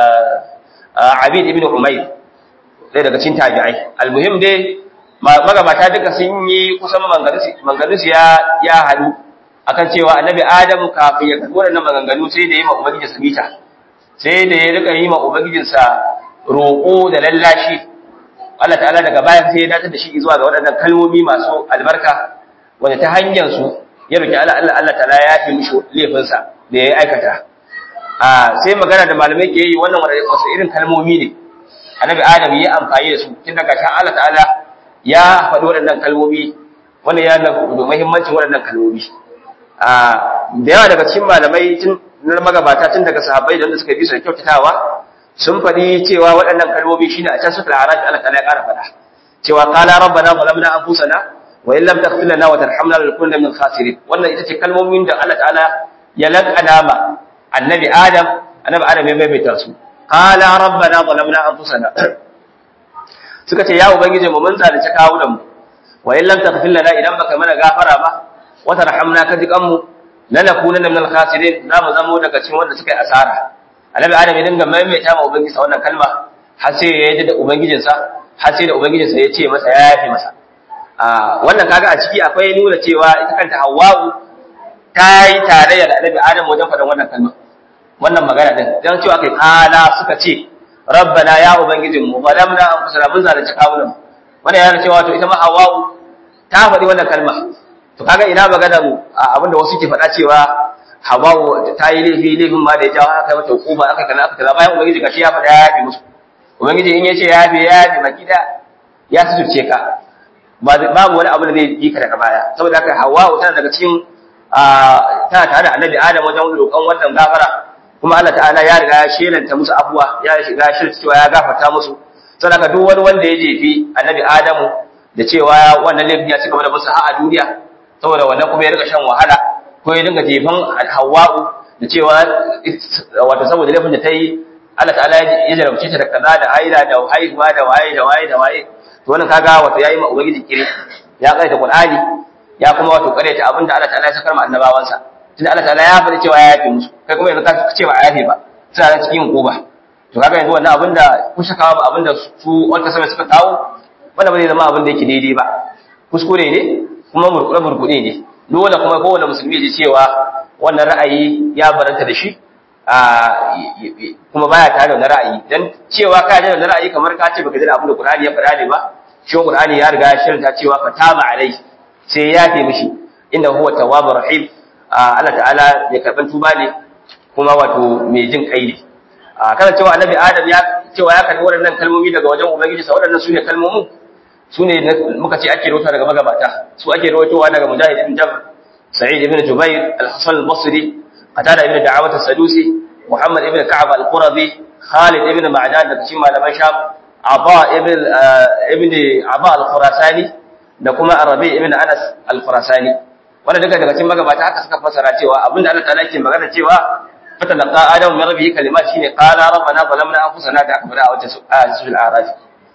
Abid ibn Umayr ɗaya daga cikin tabi'ai almuhim dai magabata duka sun yi kusan manganus ya ya hadu akan cewa annabi adam kafin ya karɓi wannan maganganu sai da yi ma ubangiji sabita sai da ya rika yi ma ubangijinsa roƙo da lallashi Allah ta'ala daga baya sai ya dace da shi zuwa ga waɗannan kalmomi masu albarka wanda ta hanyar su ya roki Allah Allah Allah ta'ala ya yafe mishi laifinsa da ya aikata a sai magana da malamai ke yi wannan wasu irin kalmomi ne annabi adam ya amfani da su tun daga shan Allah ta'ala ya faɗi waɗannan kalmomi wannan ya da muhimmancin waɗannan kalmomi a da yawa daga cikin malamai tun na magabata tun daga sahabbai da wanda suka bi su da kyautatawa sun faɗi cewa waɗannan kalmomi shine a can suka haraji Allah ta'ala ya ƙara faɗa cewa qala rabbana zalamna anfusana wa in lam taghfir lana wa tarhamna lanakunanna min khasirin wannan ita ce kalmomin da Allah ta'ala ya laƙana ma annabi adam annabi adam ya maimaita su qala rabbana zalamna anfusana suka ce ya ubangije mu mun zalunci kawunan mu wa in lam taghfir lana idan baka mana gafara ba wa tarhamna ka jikan mu lanakunanna min al-khasirin za mu zamo daga cikin wanda suka yi asara annabi adam ya dinga maimaita ma ubangiji wannan kalma har sai ya yi da ubangijinsa har sai da ubangijinsa ya ce masa ya yafe masa a wannan kaga a ciki akwai nuna cewa ita kanta hawwa'u ta yi tarayya da annabi adam wajen faɗan wannan kalma wannan magana din dan cewa kai kala suka ce rabbana ya ubangijin mu zalamna anfusana mun zalunci kawunan wannan yana cewa to ita ma hawwa'u ta faɗi wannan kalma to kaga ina magana mu abinda wasu ke faɗa cewa hawwa'u ta yi laifi laifin ma da ya jawo aka mata hukuma aka kaza aka kaza bayan ubangiji gashi ya faɗa ya yafe musu ubangiji in ya ce ya yafe ya yafe makida ya suturce ka babu wani abu da zai yi ka daga baya saboda haka hawwa'u tana daga cikin tana tare da annabi adam wajen roƙon wannan gafara kuma Allah ta'ala ya riga ya shelanta musu abuwa ya shiga shirta cewa ya gafarta musu saboda duk wani wanda ya jefi annabi adamu da cewa wannan laifin ya cigaba da musu har a duniya saboda wannan kuma ya riga shan wahala ko ya dinga jefan hawa'u da cewa wato saboda laifin da ta yi Allah ta'ala ya jarabce ta da kaza da haila da haihuwa da waye da waye da waye to wannan kaga wato yayi ma ubangiji kire ya kaita qur'ani ya kuma wato karyata abin da Allah ta'ala ya sakar ma annabawansa tunda Allah ta'ala ya faɗi cewa ya yafe musu kai kuma yanzu ka ce ba a yafe ba suna nan cikin hukuma to kaga yanzu wannan abin da kun shakawa ba abin da su wanda sama suka kawo wannan ba zai zama abin da yake daidai ba kuskure ne kuma murkure murkude ne dole kuma kowane musulmi ya ji cewa wannan ra'ayi ya baranta da shi kuma baya tare da wannan ra'ayi dan cewa ka ji da ra'ayi kamar ka ce baka ji da abin da Qur'ani ya faɗa ne ba shi Qur'ani ya riga ya shirta cewa fataba alai sai ya yafe mishi inda huwa tawwabur rahim Allah ta'ala ya karban tuba ne kuma wato mai jin kai ne kana cewa annabi Adam ya cewa ya karbi waɗannan kalmomi daga wajen ubangiji sa waɗannan sune kalmomin sune muka ce ake rawaito daga magabata su ake rawaitowa daga Mujahid ibn Jabr Sa'id ibn Jubair Al-Hasan al-Basri qatada ibn da'awat as-sadusi muhammad ibn ka'ab al-qurazi khalid ibn ma'dan daga cikin malaman sham aba ibn ibn aba al-khurasani da kuma arabi ibn anas al-khurasani wanda duka daga cikin magabata haka suka fasara cewa abinda Allah ta'ala ke magana cewa fatalaqa adamu min rabbihi kalimat shine qala rabbana zalamna anfusana da akbara a wata suratul a'raf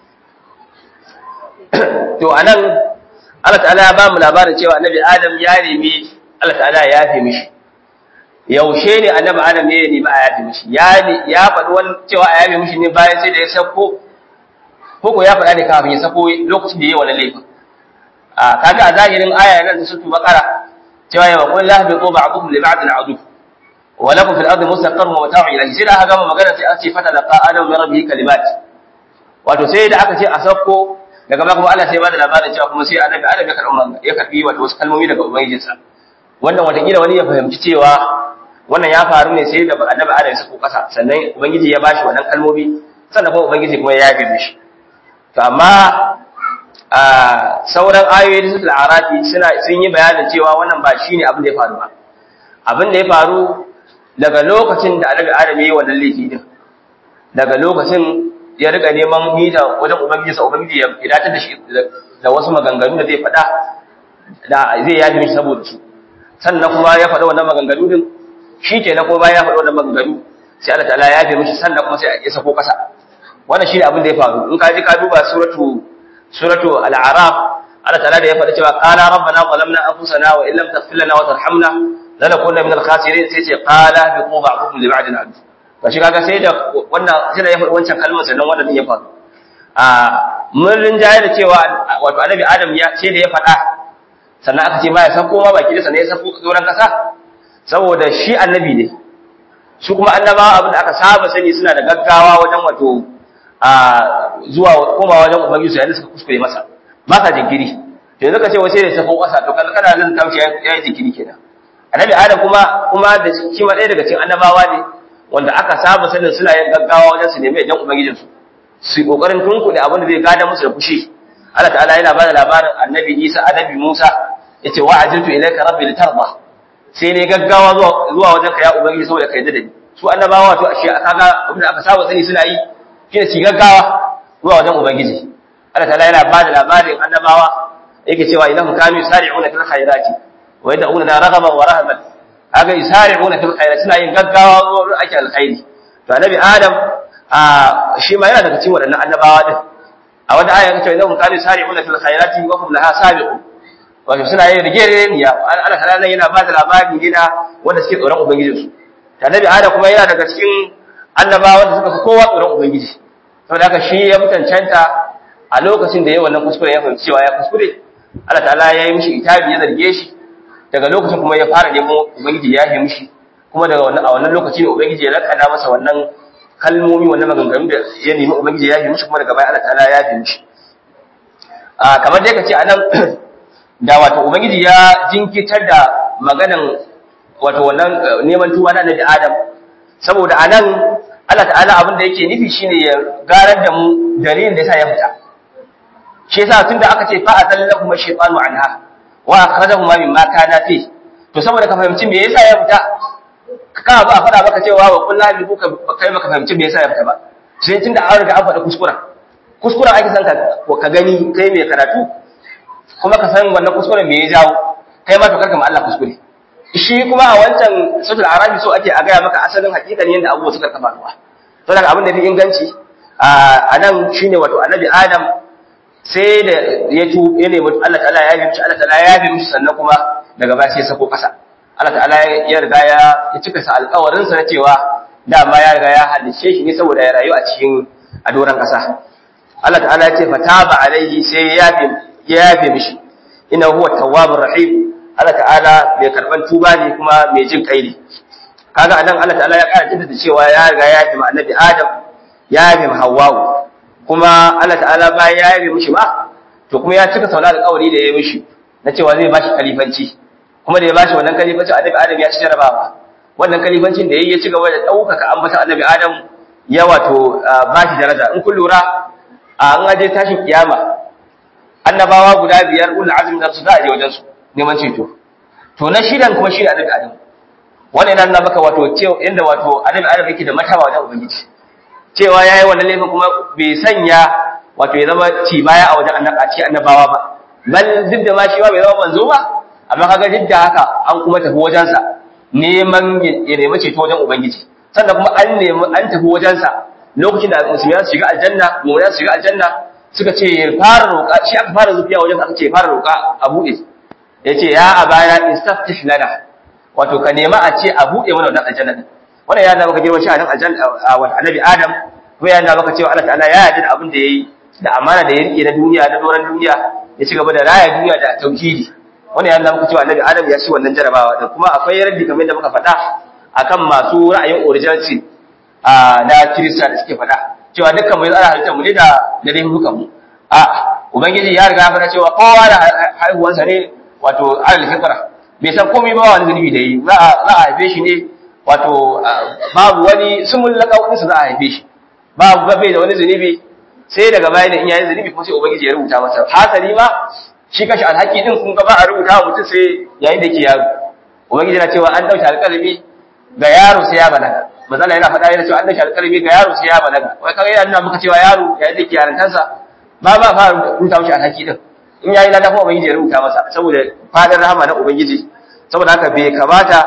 to anan Allah ta'ala ya ba mu labarin cewa annabi adam ya nemi Allah ta'ala ya yafe mishi yaushe ne annabi adam ne ya nemi a yafe mishi ya ya faɗi wani cewa a yafe mishi ne bayan sai da ya sako ko ko ya faɗa ne kafin ya sako lokacin da ya yi wani laifin a kaga a zahirin aya nan ta sutu bakara cewa ya qul la bi ba'dukum li ba'din adu wa lakum fil ardi mustaqarrun wa mata'un ilayhi sai da aka gama magana sai aka ce fata laqa adam min rabbihi kalimat wato sai da aka ce a sako daga baya kuma Allah sai ba da labarin cewa kuma sai annabi adam ya karɓi ya karɓi wato wasu kalmomi daga ubangijinsa wannan watakila wani ya fahimci cewa wannan ya faru ne sai da annabi adam ya sako kasa sannan ubangiji ya bashi wannan kalmomi sannan kuma ubangiji kuma ya yafe mishi to amma a sauran ayoyi da suka arafi suna sun yi bayanin cewa wannan ba shine abin da ya faru ba abin da ya faru daga lokacin da annabi adam ya yi wannan laifi din daga lokacin ya riga neman mita wajen ubangiji sa ubangiji ya datar da shi da wasu maganganu da zai faɗa da zai yafi mishi saboda su sannan kuma ya faɗa wannan maganganu din shi ke na kuma bayan ya faɗa wannan maganganu sai Allah ta'ala ya yafe mishi sannan kuma sai ya sako kasa wannan shi ne abin da ya faru in ka ji ka duba suratu suratu al-a'raf Allah ta'ala da ya faɗa cewa qala rabbana zalamna anfusana wa illam taghfir lana wa tarhamna lanakunna minal khasirin sai ce qala bi ba'dukum li ba'din adu ba shi kaga sai da wannan sai da ya faɗi wancan kalmar sannan wannan ya faru a mun rinjaye da cewa wato annabi adam ya ce da ya faɗa sannan aka ce ma ya sako ma baki da sannan ya sako doron kasa saboda shi annabi ne su kuma annabawa abin da aka saba sani suna da gaggawa wajen wato a zuwa koma wajen ubangiji su yayin suka kuskure masa ba ka jinkiri to yanzu ka ce wace ne sako kasa to kana kana zan tamshi ya yi jinkiri kenan annabi adam kuma kuma da shi ma ɗaya daga cikin annabawa ne wanda aka saba sanin suna yin gaggawa wajen su nemi idan ubangijinsu su kokarin tunkuɗe abin da zai gada musu da fushi Allah ta'ala yana bada labarin annabi Isa annabi Musa yace wa ajiltu ilayka rabbi litarda sai ne gaggawa zuwa zuwa wajen ka ya ubangiji saboda kai da ni su annabawa to ashe kaga abin da aka saba sani suna yi shine su gaggawa zuwa wajen ubangiji Allah ta'ala yana bada labarin annabawa yake cewa idan kanu yusari'una fil khairati wa yad'una raghaban wa rahaban kaga yusari'una fil khairati suna yin gaggawa zuwa ake alkhairi to annabi Adam a shi ma yana daga cikin waɗannan annabawa din a wata aya kace idan kanu yusari'una fil khairati wa hum laha sabiqun wato suna yin rigeriya Allah ta'ala yana ba da labari ne na wanda suke tsoron ubangijinsu annabi Adam kuma yana daga cikin annabawa wanda suka fi kowa tsoron ubangiji saboda haka shi ya mutancanta a lokacin da ya wannan kuskure ya fahimci cewa ya kuskure Allah ta'ala ya yi mishi itabi ya zarge shi daga lokacin kuma ya fara nemo ubangiji ya yi mishi kuma daga wannan a wannan lokaci ne ubangiji ya lakana masa wannan kalmomi wannan maganganu da ya nemi ubangiji ya yi mishi kuma daga baya Allah ta'ala ya yi mishi a kamar dai kace anan da wato ubangiji ya jinkitar da maganan wato wannan neman tuba na Annabi Adam saboda anan Allah ta'ala abin da yake nufi shine ya garar da mu dalilin da yasa ya fita shi yasa tunda aka ce fa atallahu shaytanu anha wa akhrajahuma mimma kana fi to saboda ka fahimci me yasa ya fita ka ba a faɗa maka cewa wa kullu bi ka kai maka fahimci me yasa ya fita ba sai tunda an riga an faɗa kuskura kuskura ake san ka ka gani kai mai karatu kuma ka san wannan kuskuren me ya jawo kai ma to karka ma Allah kuskure shi kuma a wancan sutul arabi so ake a gaya maka asalin hakikanin yadda abubuwa suka kafa ruwa to daga abin da fi inganci a nan shine wato annabi adam sai da ya tu ya nemi Allah ta'ala ya yi mishi Allah ta'ala ya yi mishi sannan kuma daga baya sai sako kasa Allah ta'ala ya riga ya ya cika sa alƙawarin sa na cewa dama ya riga ya halice shi ne saboda ya rayu a cikin a doran kasa Allah ta'ala ya ce fataba alaihi sai ya yafe ya yafe mishi inna huwa tawwabur rahim Allah ta'ala mai karban tuba ne kuma mai jin kai ne kaga anan Allah ta'ala ya ƙara jaddada cewa ya riga ya yafe ma annabi Adam ya yafe ma Hawwa kuma Allah ta'ala bayan ya yabe mishi ma to kuma ya cika sauna alƙawari da ya mishi na cewa zai bashi kalifanci kuma da ya bashi wannan kalifanci annabi Adam ya ci jarabawa wannan kalifancin da yayi ya ci gaba da ɗaukaka ambata annabi Adam ya wato bashi daraja in kun lura an aje tashin kiyama annabawa guda biyar ulul azmi da su za a je wajen su neman ceto to na shidan kuma shi da annabi Adam wannan yana nuna maka wato cewa inda wato annabi adam yake da mataba wajen ubangiji cewa yayi wannan laifin kuma bai sanya wato ya zama ci baya a wajen annabi a cikin annabawa ba bal duk da ma shi ba bai zama manzo ba amma kaga duk da haka an kuma tafi wajensa neman ya nemi ceto wajen ubangiji sannan kuma an nemi an tafi wajensa lokacin da musulmi su shiga aljanna mu'mina su shiga aljanna suka ce ya fara roƙa shi aka fara zufiya wajen aka ce ya fara roƙa a buɗe ya ce ya abana istaftih lana wato ka nema a ce a buɗe mana wannan aljanna din wannan ya nuna maka girman sha'anin aljanna wa annabi adam kuma ya nuna maka cewa Allah ta'ala ya yarda da abin da yayi da amana da ya rike na duniya na doran duniya ya ci gaba da raya duniya da tauhidi wannan ya nuna maka cewa annabi adam ya ci wannan jarabawa da kuma akwai yardi kamar yadda muka faɗa akan masu ra'ayin originality na kirista da suke faɗa cewa dukkan mai tsara halittar mu ne da da laifukan mu a ubangiji ya riga ya faɗa cewa kowa da haihuwansa ne wato alal fitra bai san komai ba wani zunubi da yi za a haife shi ne wato babu wani sumul laqawinsa za a haife shi babu bai da wani zunubi sai daga baya da in yayin zunubi kuma sai ubangiji ya rubuta masa hasali ma shi kashi alhaki din kun ga ba a rubuta wa mutum sai yayin da yake yaro ubangiji na cewa an dauke alƙalami ga yaro sai ya balaga mazala yana faɗa yana cewa an dauke alƙalami ga yaro sai ya balaga wai kaga yana nuna muka cewa yaro yayin da yake yarantansa ba ba fara rubuta mishi alhaki din in yayi lada kuma ubangiji ya rubuta masa saboda fadar rahama na ubangiji saboda haka bai kamata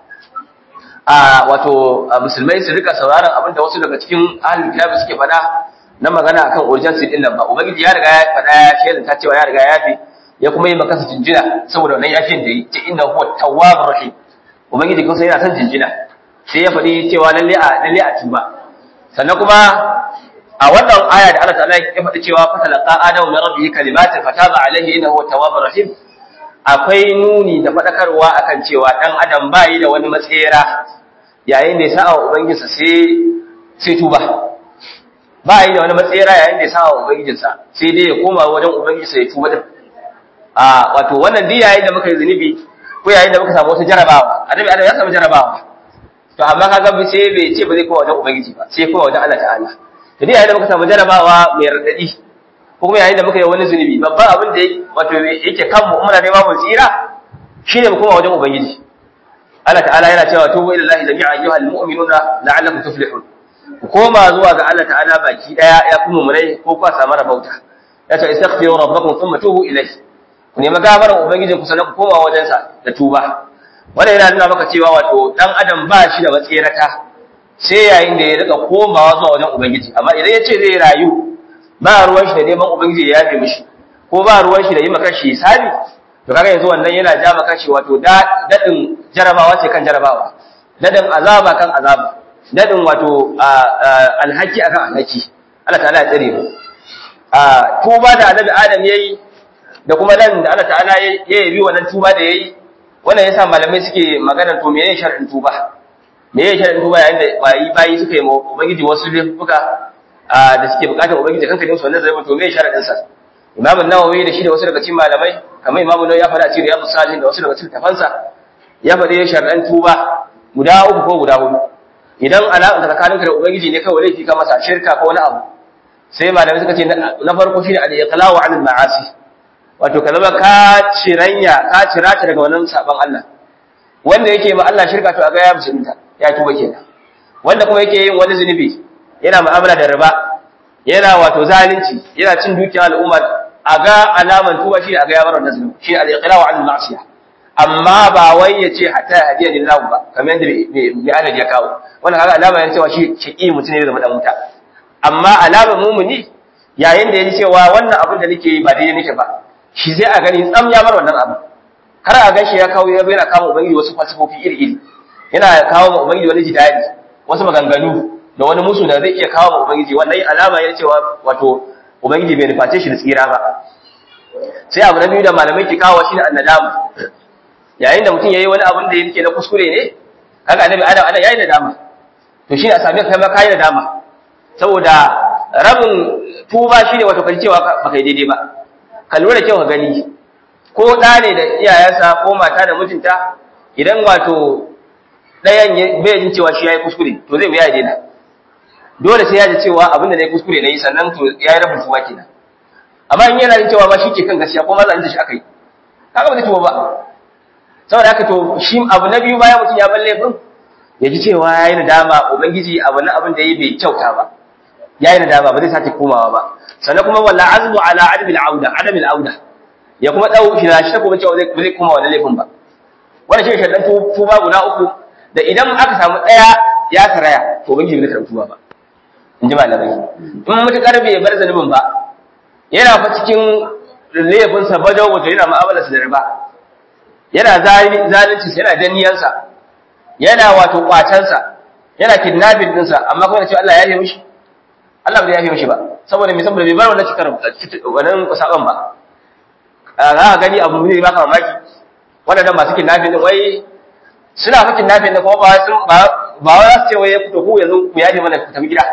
a wato musulmai su rika sauraron abin da wasu daga cikin ahlul kitab suke faɗa na magana akan urgency din nan ba ubangiji ya riga ya faɗa ya shaida ta cewa ya riga ya yafi ya kuma yi maka jinjina saboda wannan yafin da yi ta inna huwa tawwabur rahim ubangiji kuma sai yana son jinjina sai ya faɗi cewa lalle a lalle a tuba sannan kuma a wannan aya da Allah ta'ala ya faɗi cewa fatalaqa adamu min rabbihi kalimatin fataba alaihi innahu tawwabur rahim akwai nuni da faɗakarwa akan cewa dan adam bai da wani matsayira yayin da ya sa'a ubangijinsa sai sai tuba ba yi da wani matsayira yayin da ya sa'a ubangijinsa sai dai ya koma wajen ubangijinsa ya tuba din a wato wannan duk yayin da muka yi zunubi ko yayin da muka samu wata jarabawa annabi adam ya samu jarabawa to amma kaga bi sai bai ce ba zai koma wajen ubangiji ba sai koma wajen Allah ta'ala to duk yayin da muka samu jarabawa mai radadi ko kuma yayin da muka yi wani zunubi babban abin da wato yake kanmu muna neman mu tsira shine mu koma wajen ubangiji Allah ta'ala yana cewa tubu ila Allah jami'a ayyuhal mu'minuna la'allakum tuflihun ku koma zuwa ga Allah ta'ala baki daya ya kuma munai ko ku samu rabauta ya ce istaghfiru rabbakum thumma tubu ilayhi ku nemi gafarar ubangijin ku sannan ku koma wajen sa da tuba wannan yana nuna maka cewa wato dan adam ba shi da matsirata sai yayin da ya rika komawa zuwa wajen ubangiji amma idan ya ce zai rayu ba ruwan shi da neman ubangiji ya yafe mishi ko ba ruwan shi da yi maka shi hisabi to kaga yanzu wannan yana ja maka shi wato dadin jarabawa ce kan jarabawa dadin azaba kan azaba dadin wato alhaki akan alhaki Allah ta'ala ya tsare mu a tuba da annabi Adam yayi da kuma nan da Allah ta'ala ya yabi wannan tuba da yayi wannan yasa malamai suke magana to meye shar'in tuba meye shar'in tuba yayin da bayi bayi suka yi ma ubangiji wasu laifuka da suke bukatar ubangiji kanka ne su wannan zai to meye shar'in sa Imam an-Nawawi da shi da wasu daga cikin malamai kamar Imam Nawawi ya faɗa cikin Riyadus Salihin da wasu daga cikin tafansa ya faɗi shar'an tuba guda uku ko guda hudu idan alaƙa tsakaninka da ubangiji ne kawai laifi ka masa shirka ko wani abu sai malamai suka ce na farko shine al-iqla'u 'anil ma'asi wato ka zama ka ciranya ka cirata daga wannan sabon Allah wanda yake ma Allah shirka to aga ya musulunta ya tuba kenan wanda kuma yake yin wani zunubi yana mu'amala da riba yana wato zalunci yana cin dukiyar al'umma aga alaman tuba shi aga ya bar wannan zunubi shi al-iqla'u 'anil ma'siyah amma ba wai ya ce hatta hadiya lillahi ba kamar yadda mai alaji ya kawo wannan kaga alama yana cewa shi shaqi mutum ne da madan wuta amma alamar mumuni yayin da ya ji cewa wannan abin da nake yi ba daidai nake ba shi sai a gani tsam ya bar wannan abu har a gashi ya kawo ya yana kama ubangiji wasu falsafofi iri iri yana kawo ma ubangiji wani jidali wasu maganganu da wani musu da zai iya kawo ma ubangiji wannan alama yana cewa wato ubangiji bai nuface shi da tsira ba sai abu na biyu da malamai ke kawo shi ne annadamu yayin da mutum yayi wani abin da yake na kuskure ne kaga annabi adam ana yayi nadama to shi ne a sami kai ma kai nadama saboda rabin tuba shine wato kai cewa ba kai daidai ba ka lura kyau ka gani ko da ne da iyayensa ko mata da mijinta idan wato ɗayan bai jin cewa shi yayi kuskure to zai ya daina dole sai ya ji cewa abin da nayi kuskure nayi sannan to yayi rabin tuba kenan amma in yana jin cewa ba shi ke kan gaskiya ko ma zan ji shi akai kaga ba zai tuba ba saboda haka to shi abu na biyu bayan mutum ya bar laifin ya ji cewa ya yi nadama ubangiji abu na abin da ya bai kyauta ba ya yi nadama ba zai sake komawa ba sannan kuma walla azmu ala adamil auda adamil auda ya kuma dau shi na shi ta kuma cewa zai zai koma wannan laifin ba wannan shi shaddan tuba guda uku da idan aka samu daya ya karaya to ubangiji bai karɓi tuba ba in ji malamai in mutukar bai bar zanubin ba yana fa cikin laifinsa bajo wato yana mu'amalarsa da riba yana zalunci yana danniyansa yana wato kwacansa yana kidnapping dinsa amma kuma da cewa Allah ya yi mishi Allah bai yafe mishi ba saboda me saboda bai bar wannan cikar wannan saban ba za ka gani abu ne baka mamaki wannan masu kidnapping din wai suna fa kidnapping din kuma ba sun ba ba wai su ce wai ya fito ku yanzu ku yaje mana ku tafi gida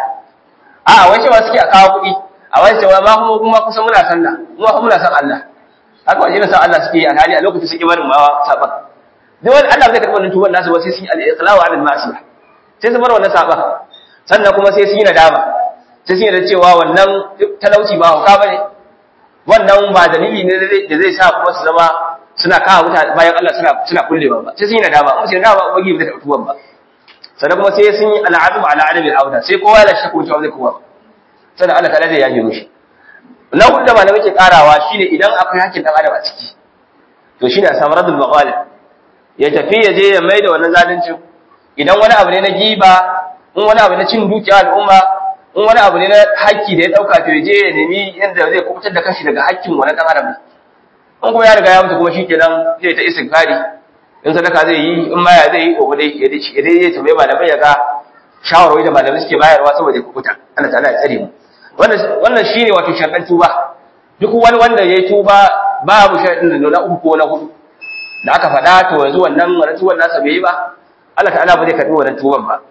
a wai cewa suke a kawo kuɗi a wai cewa ma kuma kuma kusan muna sallah kuma kuma muna san Allah haka wajen san Allah suke yi alhali a lokacin suke barin ma saban duk wani Allah zai karɓi wannan tuban nasu ba sai sun yi al-iqlawa ala al-ma'siyah sai su bar wannan saban sannan kuma sai sun yi nadama sai sun yi da cewa wannan talauci ba hauka bane wannan ba dalili ne da zai sa kuma su zama suna kawo mutane bayan Allah suna suna kullewa ba sai sun yi nadama kuma sai nadama ubangi bai da tuban ba sannan kuma sai sun yi al'azmu ala adami al-auda sai kowa ya shakku cewa zai kowa sannan Allah ta'ala zai yaje mishi na hudu da malamai ke karawa shine idan akwai hakkin dan adam a ciki to shine a samu radul maqalib ya tafi ya je ya mai da wannan zalincin idan wani abu ne na giba in wani abu na cin dukiya al'umma in wani abu ne na haƙƙi da ya ɗauka to ya je ya nemi yadda zai kubutar da kashi daga haƙƙin wani ɗan adam in kuma ya riga ya mutu kuma shikenan zai ta istighfari in sadaka zai yi in maya zai yi gobe dai ya dai ya dai ya tambaye malamai ya ga shawarwari da malamai suke bayarwa saboda ya kubuta Allah ta'ala ya tsare mu wannan wannan shine wato sharɗan tuba duk wani wanda ya yi tuba babu sharɗin da na uku ko na hudu da aka faɗa to yanzu wannan wannan tuban nasa bai yi ba Allah ta'ala ba zai karɓi wannan tuban ba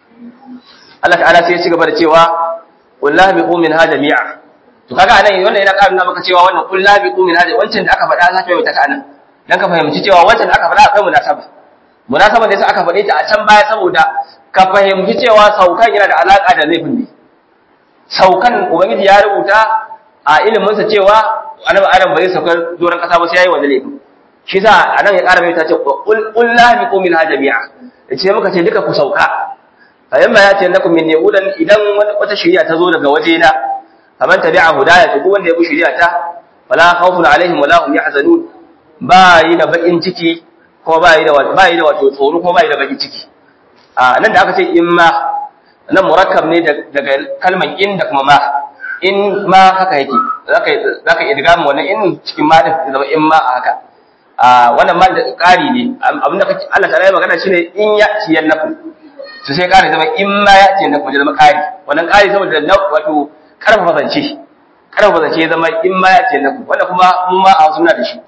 Allah ta'ala sai ya ci gaba da cewa wallahi bi min ha jami'a to kaga anan wannan yana ƙara maka cewa wannan wallahi bi min ha wancan da aka faɗa za ka yi ta anan dan ka fahimci cewa wancan da aka faɗa akwai munasaba munasaba da yasa aka faɗe ta a can baya saboda ka fahimci cewa saukan yana da alaka da laifin ne saukan ubangiji ya rubuta a iliminsa cewa annabi adam bai saukar doron kasa ba sai yayi wannan laifin shi sa anan ya ƙara mai ta ce qul la biqu min jami'a yace muka ce duka ku sauka fa yamma ya ce lakum min yahudan idan wata shari'a ta zo daga waje na faman tabi'a hudaya to duk wanda ya bi shari'a ta wala khawfun alaihim wala hum yahzanun ba yi da bakin ciki ko ba yi da ba yi da wato tsoro ko ba yi da bakin ciki a nan da aka ce imma nan murakkab ne daga kalmar in da kuma ma in ma haka yake zaka zaka idgamu wannan in cikin ma din zama in ma a haka a wannan ma da ƙari ne abinda kake Allah ta yi magana shine in ya ciyan nafu to sai ƙari zama in ma ya ciyan nafu zama ƙari wannan ƙari saboda wato karfafa zance karfafa zance ya zama in ma ya ciyan nafu wanda kuma mu ma a wasu muna da shi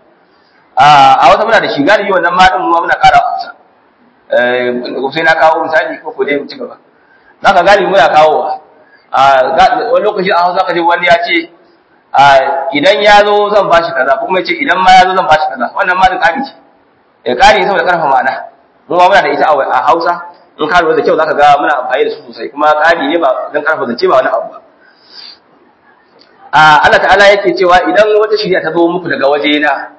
a wasu muna da shi galibi wannan ma din mu ma muna ƙara a Hausa eh sai na kawo misali ko ko dai mu ci gaba zaka galibi muna kawowa a wani lokaci a Hausa kaje wani ya ce idan ya zo zan ba shi kaza ko kuma ce idan ma ya zo zan ba shi kaza wannan ma da ƙari ce ya ƙari saboda ƙarfa ma'ana mu ma muna da ita a Hausa in ka lura da kyau zaka ga muna amfani da su sosai kuma ƙari ne ba dan ƙarfa zance ba wani abu ba a Allah ta'ala yake cewa idan wata shirya ta zo muku daga waje na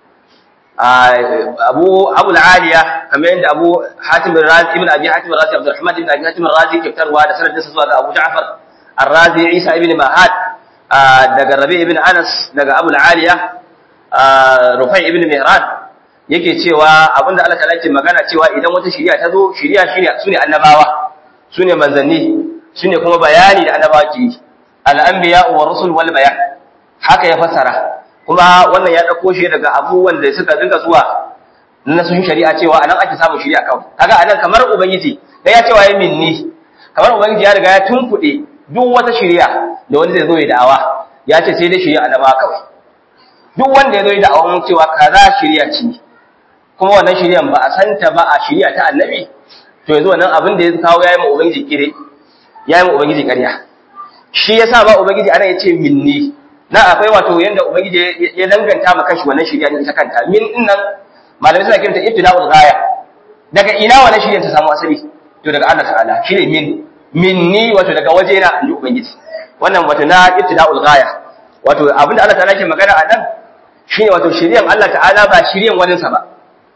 Abu Abu al-Aliya kamar yadda Abu Hatim al-Razi ibn Abi Hatim al-Razi Abdurrahman ibn Abi Hatim al-Razi ke fitarwa da sanadinsa zuwa ga Abu Ja'far al-Razi Isa ibn Mahad daga Rabi ibn Anas daga Abu al-Aliya Rufai ibn Mihran yake cewa abinda Allah ta'ala ke magana cewa idan wata shiriya ta zo shiriya shine sune annabawa sune manzanni sune kuma bayani da annabawa ke al-anbiya wa rusul wal bayan haka ya fasara kuma wannan ya dauko shi daga abubuwan da suka dinga zuwa na sun shari'a cewa anan ake samun shiriya kawai kaga anan kamar ubangiji da ya cewa ya minni kamar ubangiji ya riga ya tunkuɗe duk wata shiriya da wani zai zo ya da'awa ya ce sai dai shiriya annaba kawai duk wanda ya zo ya da'awa cewa kaza shiriya ce kuma wannan shiriyan ba a santa ba a shiriya ta annabi to yanzu wannan abin da ya kawo yayi ma ubangiji kire yayi ma ubangiji ƙarya shi yasa ba ubangiji ana yace minni na akwai wato yanda ubangiji ya danganta ma kanshi wannan shiriya ne ita kanta min din nan malamai suna kiranta ibtila'ul ghaya daga ina wannan shiriyan ta samu asali to daga Allah ta'ala shine min minni wato daga waje na inji ubangiji wannan wato na ibtila'ul ghaya wato abinda Allah ta'ala ke magana a nan shine wato shiriyan Allah ta'ala ba shiriyan wani sa ba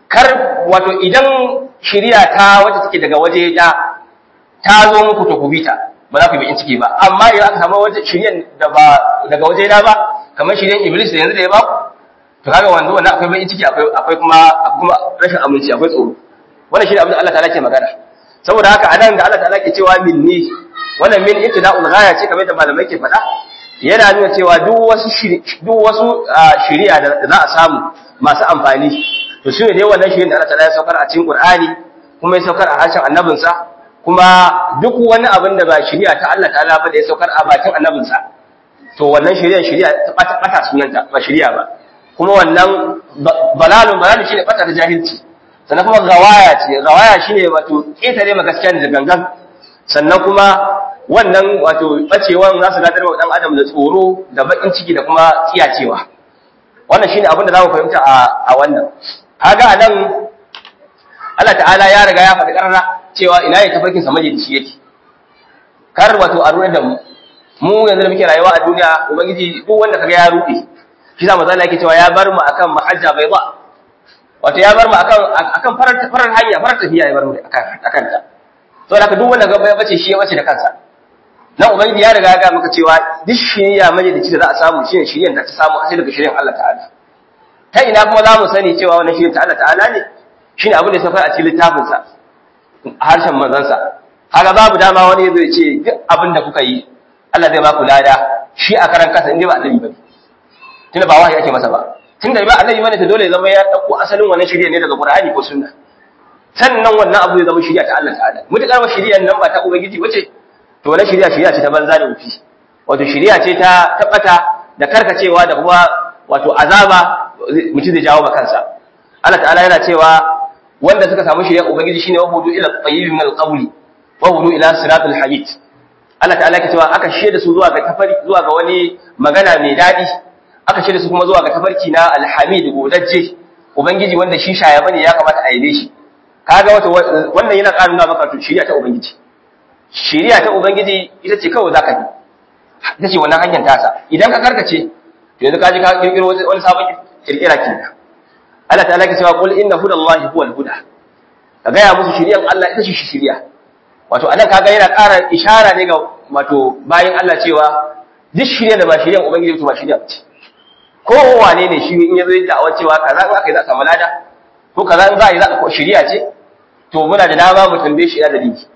kar wato idan shiriya ta wacce take daga waje da ta zo muku to ku bi ta ba za ku yi ciki ba amma idan aka samu wata shiriyan da ba daga waje na ba kamar shiriyan iblis da yanzu da ya ba to kaga wanzu wannan akwai bakin ciki akwai akwai kuma kuma rashin aminci akwai tsoro wannan shine abin da Allah ta'ala ke magana saboda haka anan da Allah ta'ala ke cewa minni wannan min ibtida'ul ghaya ce kamar da malamai ke faɗa yana nuna cewa duk wasu duk wasu shiriya da za a samu masu amfani to shine dai wannan shirin da Allah ta'ala ya saukar a cikin Qur'ani kuma ya saukar a harshen annabinsa kuma duk wani abin da ba shiriya ta Allah ta'ala ba da ya saukar a bakin annabinsa to wannan shiriya shiriya ta bata sunanta ba shiriya ba kuma wannan balalun balalun shine bata ta jahilci sannan kuma gawaya ce gawaya shine wato ketare ma gaskiya da gangan sannan kuma wannan wato bacewan za su gadar wa dan adam da tsoro da bakin ciki da kuma tsiyacewa wannan shine abin da za mu fahimta a a wannan kaga anan Allah ta'ala ya riga ya faɗi ƙarara cewa ina ya tafarkin sa majalisi yake kar wato a ruɗe da mu mu yanzu da muke rayuwa a duniya ubangiji duk wanda kaga ya ruɗe shi za mu zalla yake cewa ya bar mu akan mahajja bai ba wato ya bar mu akan akan farar farar hanya farar tafiya ya bar mu akan akan ta to da duk wanda ga ya bace shi ya bace da kansa nan ubangiji ya riga ya ga maka cewa duk shiriya majalisi da za a samu shine shiriyan da ta samu asali daga shiriyan Allah ta'ala ta ina kuma za mu sani cewa wannan shiriyan ta Allah ta'ala ne shine abin da ya saukar a cikin littafin sa a harshen manzansa kaga babu dama wani zai ce duk abin da kuka yi Allah zai ba ku lada shi a karan kansa inda ba annabi bane tunda ba wahayi ake masa ba tunda ba annabi bane to dole ya zama ya dauko asalin wannan shiriya ne daga Qur'ani ko sunna sannan wannan abu ya zama shiriya ta Allah ta'ala mutakar ba shiriyan nan ba ta ubangiji bace to wannan shiriya shiriya ce ta banza da wufi wato shiriya ce ta tabbata da karkacewa da kuma wato azaba mutum zai jawo ba kansa Allah ta'ala yana cewa wanda suka samu shiriya ubangiji shine wa hudu ila tayyib min al-qawli wa hudu ila siratul hamid Allah ta'ala ke cewa aka shaida su zuwa ga tafari zuwa ga wani magana mai dadi aka shaida su kuma zuwa ga tafarki na alhamid godajje ubangiji wanda shi shaya bane ya kamata a yabe shi kaga wato wannan yana ƙara nuna maka to shiriya ta ubangiji shiriya ta ubangiji ita ce kawai zaka bi ita ce wannan hanyar tasa idan ka karkace to yanzu ka ji ka kirkiro wani sabon kirkira kenan Allah ta'ala ke cewa qul inna hudallahi huwal huda ka ga ya musu shiriyan Allah ita ce shiriya wato anan kaga yana ƙara ishara ne ga wato bayin Allah cewa duk shirya da ba shiryan ubangiji to ba shirya ba ce ko wane ne shi in yazo da awan cewa kaza in aka yi za a samu lada ko kaza in za a yi za a shirya ce to muna da dama mu tambaye shi ina da dinki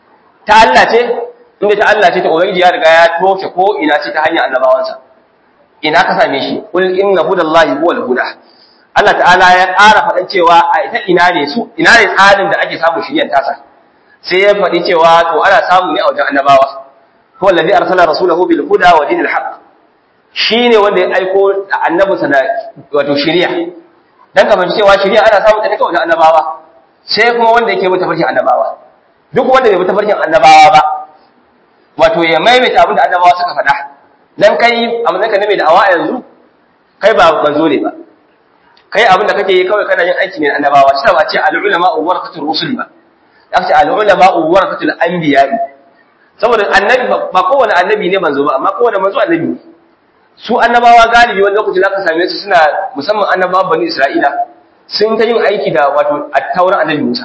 ta Allah ce inda ta Allah ce ta ubangiji ya riga ya toshe ko ina ce ta hanyar annabawansa ina ka same shi kul inna hudallahi huwal huda Allah ta'ala ya ƙara faɗan cewa a ita ina ne su ina ne tsarin da ake samun shiryan tasa sai ya faɗi cewa to ana samu ne a wajen annabawa huwa allazi arsala rasulahu bil huda wa dinil haqq shine wanda ya aiko annabinsa da wato shari'a dan kamar cewa shari'a ana samu ta ne kawai annabawa sai kuma wanda yake bin tafarkin annabawa duk wanda bai bi tafarkin annabawa ba wato ya maimaita abin da annabawa suka faɗa dan kai a matsayin ka ne mai da'awa yanzu kai ba manzo ne ba kai abin da kake yi kawai kana yin aiki ne na annabawa shi ba ce al-ulama warqatul rusul ba aka ce al-ulama warqatul anbiya saboda annabi ba kowane annabi ne manzo ba amma kowane manzo annabi ne su annabawa galibi wani lokaci zaka same su suna musamman annabawan bani isra'ila sun ta yin aiki da wato attauran annabi musa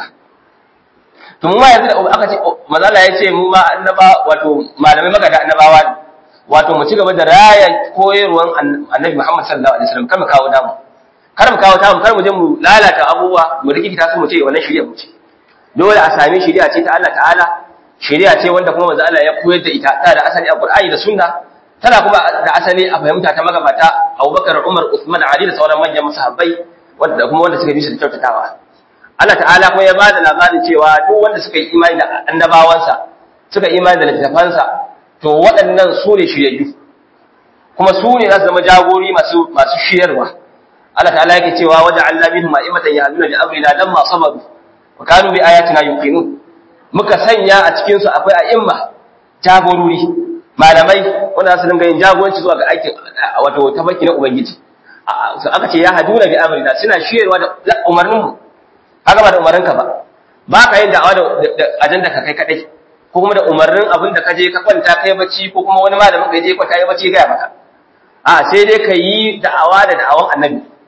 to mu ma yanzu da aka ce mazala ya ce mu ma annaba wato malamai magada annabawa ne wato mu ci gaba da raya koyarwan annabi muhammad sallallahu alaihi wasallam kar mu kawo damu kar mu kawo tamu kar mu je mu lalata abubuwa mu rikita su mu ce wannan shari'a mu ce dole a sami shari'a ce ta Allah ta'ala shari'a ce wanda kuma manzo Allah ya koyar da ita ta da asali a Qur'ani da Sunna tana kuma da asali a fahimta ta magabata Abubakar Umar Uthman Ali da sauran manyan sahabbai wanda kuma wanda suka bi su da kyautatawa Allah ta'ala kuma ya ba da labarin cewa duk wanda suka yi imani da annabawansa suka imani da littafansa to waɗannan su ne shiryayyu kuma su ne za su zama jagori masu masu shiryarwa Allah ta'ala yake cewa waja'alna minhum a'imatan yahduna bi amrina lamma sabaru wa kanu bi ayatina yuqinun muka sanya a cikin su akwai a'imma jagorori malamai wanda su dinga yin jagoranci zuwa ga aikin wato tafarki na ubangiji so aka ce ya haduna bi amrina suna shiyarwa da umarnin mu haka ba da umarnin ka ba ba ka yin da'awa da ajanda ka kai kadai ko kuma da umarnin abin da ka je ka kwanta kai bacci ko kuma wani malamin ka je kwanta ya bacci ga maka a sai dai ka yi da'awa da da'awan annabi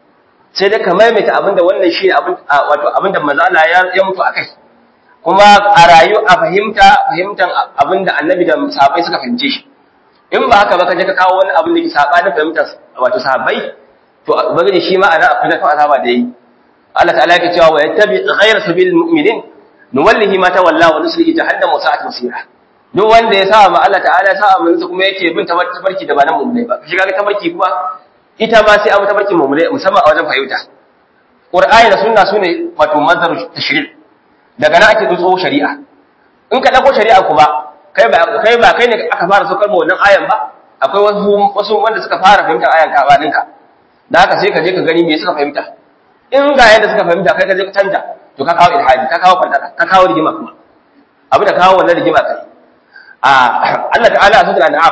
sai dai ka maimaita abinda wannan shi abin wato abinda manzo Allah ya ya mutu akai kuma a rayu a fahimta fahimtan abinda annabi da sahabbai suka fahimce shi in ba haka ba ka je ka kawo wani abin da ke sabanin fahimtar wato sahabbai to ubangiji shi ma ana akwai kan azaba da yi Allah ta'ala yake cewa wa yattabi ghayra sabilil mu'minin nuwallihi ma tawalla wa nuslihi jahannam wa sa'at masira duk wanda ya sa ma Allah ta'ala ya sa manzo kuma yake bin tabarki da ba nan mu'minai ba shi kaga tabarki kuma ita ma sai abu tabarki mu'minai musamman a wajen fahimta Qur'ani da sunna sune wato manzaru tashri' daga nan ake dutso shari'a in ka dauko shari'a kuma kai ba kai ba kai ne aka fara saukar ma wannan ayan ba akwai wasu wasu wanda suka fara fahimtar ayan ka ba ninka da haka sai ka je ka gani me suka fahimta in ga yadda suka fahimta kai ka je ka canja to ka kawo ilhadi ka kawo fadada ka kawo rigima kuma abu da kawo wannan rigima kai a Allah ta'ala a sura an'am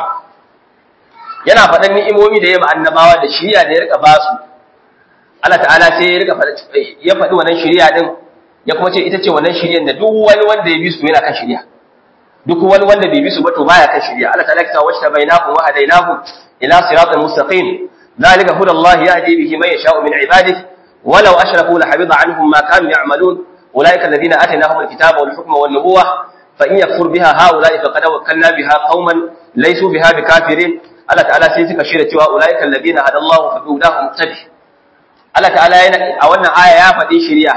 yana faɗan ni'imomi da ya ma annabawa da shiriya da ya rika ba su Allah ta'ala sai ya rika ya faɗi wannan shiriya din ya kuma ce ita ce wannan shiriyan da duk wani wanda ya bi su yana kan shiriya duk wani wanda bai bi su ba to baya kan shiriya Allah ta'ala ya ce wacce bainakum wa hadainakum ila siratal mustaqim ذلك هدى الله يهدي به من يشاء من عباده ولو أشركوا لحبط عنهم ما كانوا يعملون أولئك الذين آتيناهم الكتاب والحكم والنبوة فإن يكفر بها هؤلاء فقد وكلنا بها قوما ليسوا بها بكافرين الله تعالى سيتك شيرة أولئك الذين هدى الله فبهداه مقتدي الله تعالى a wannan aya ya faɗi shiriya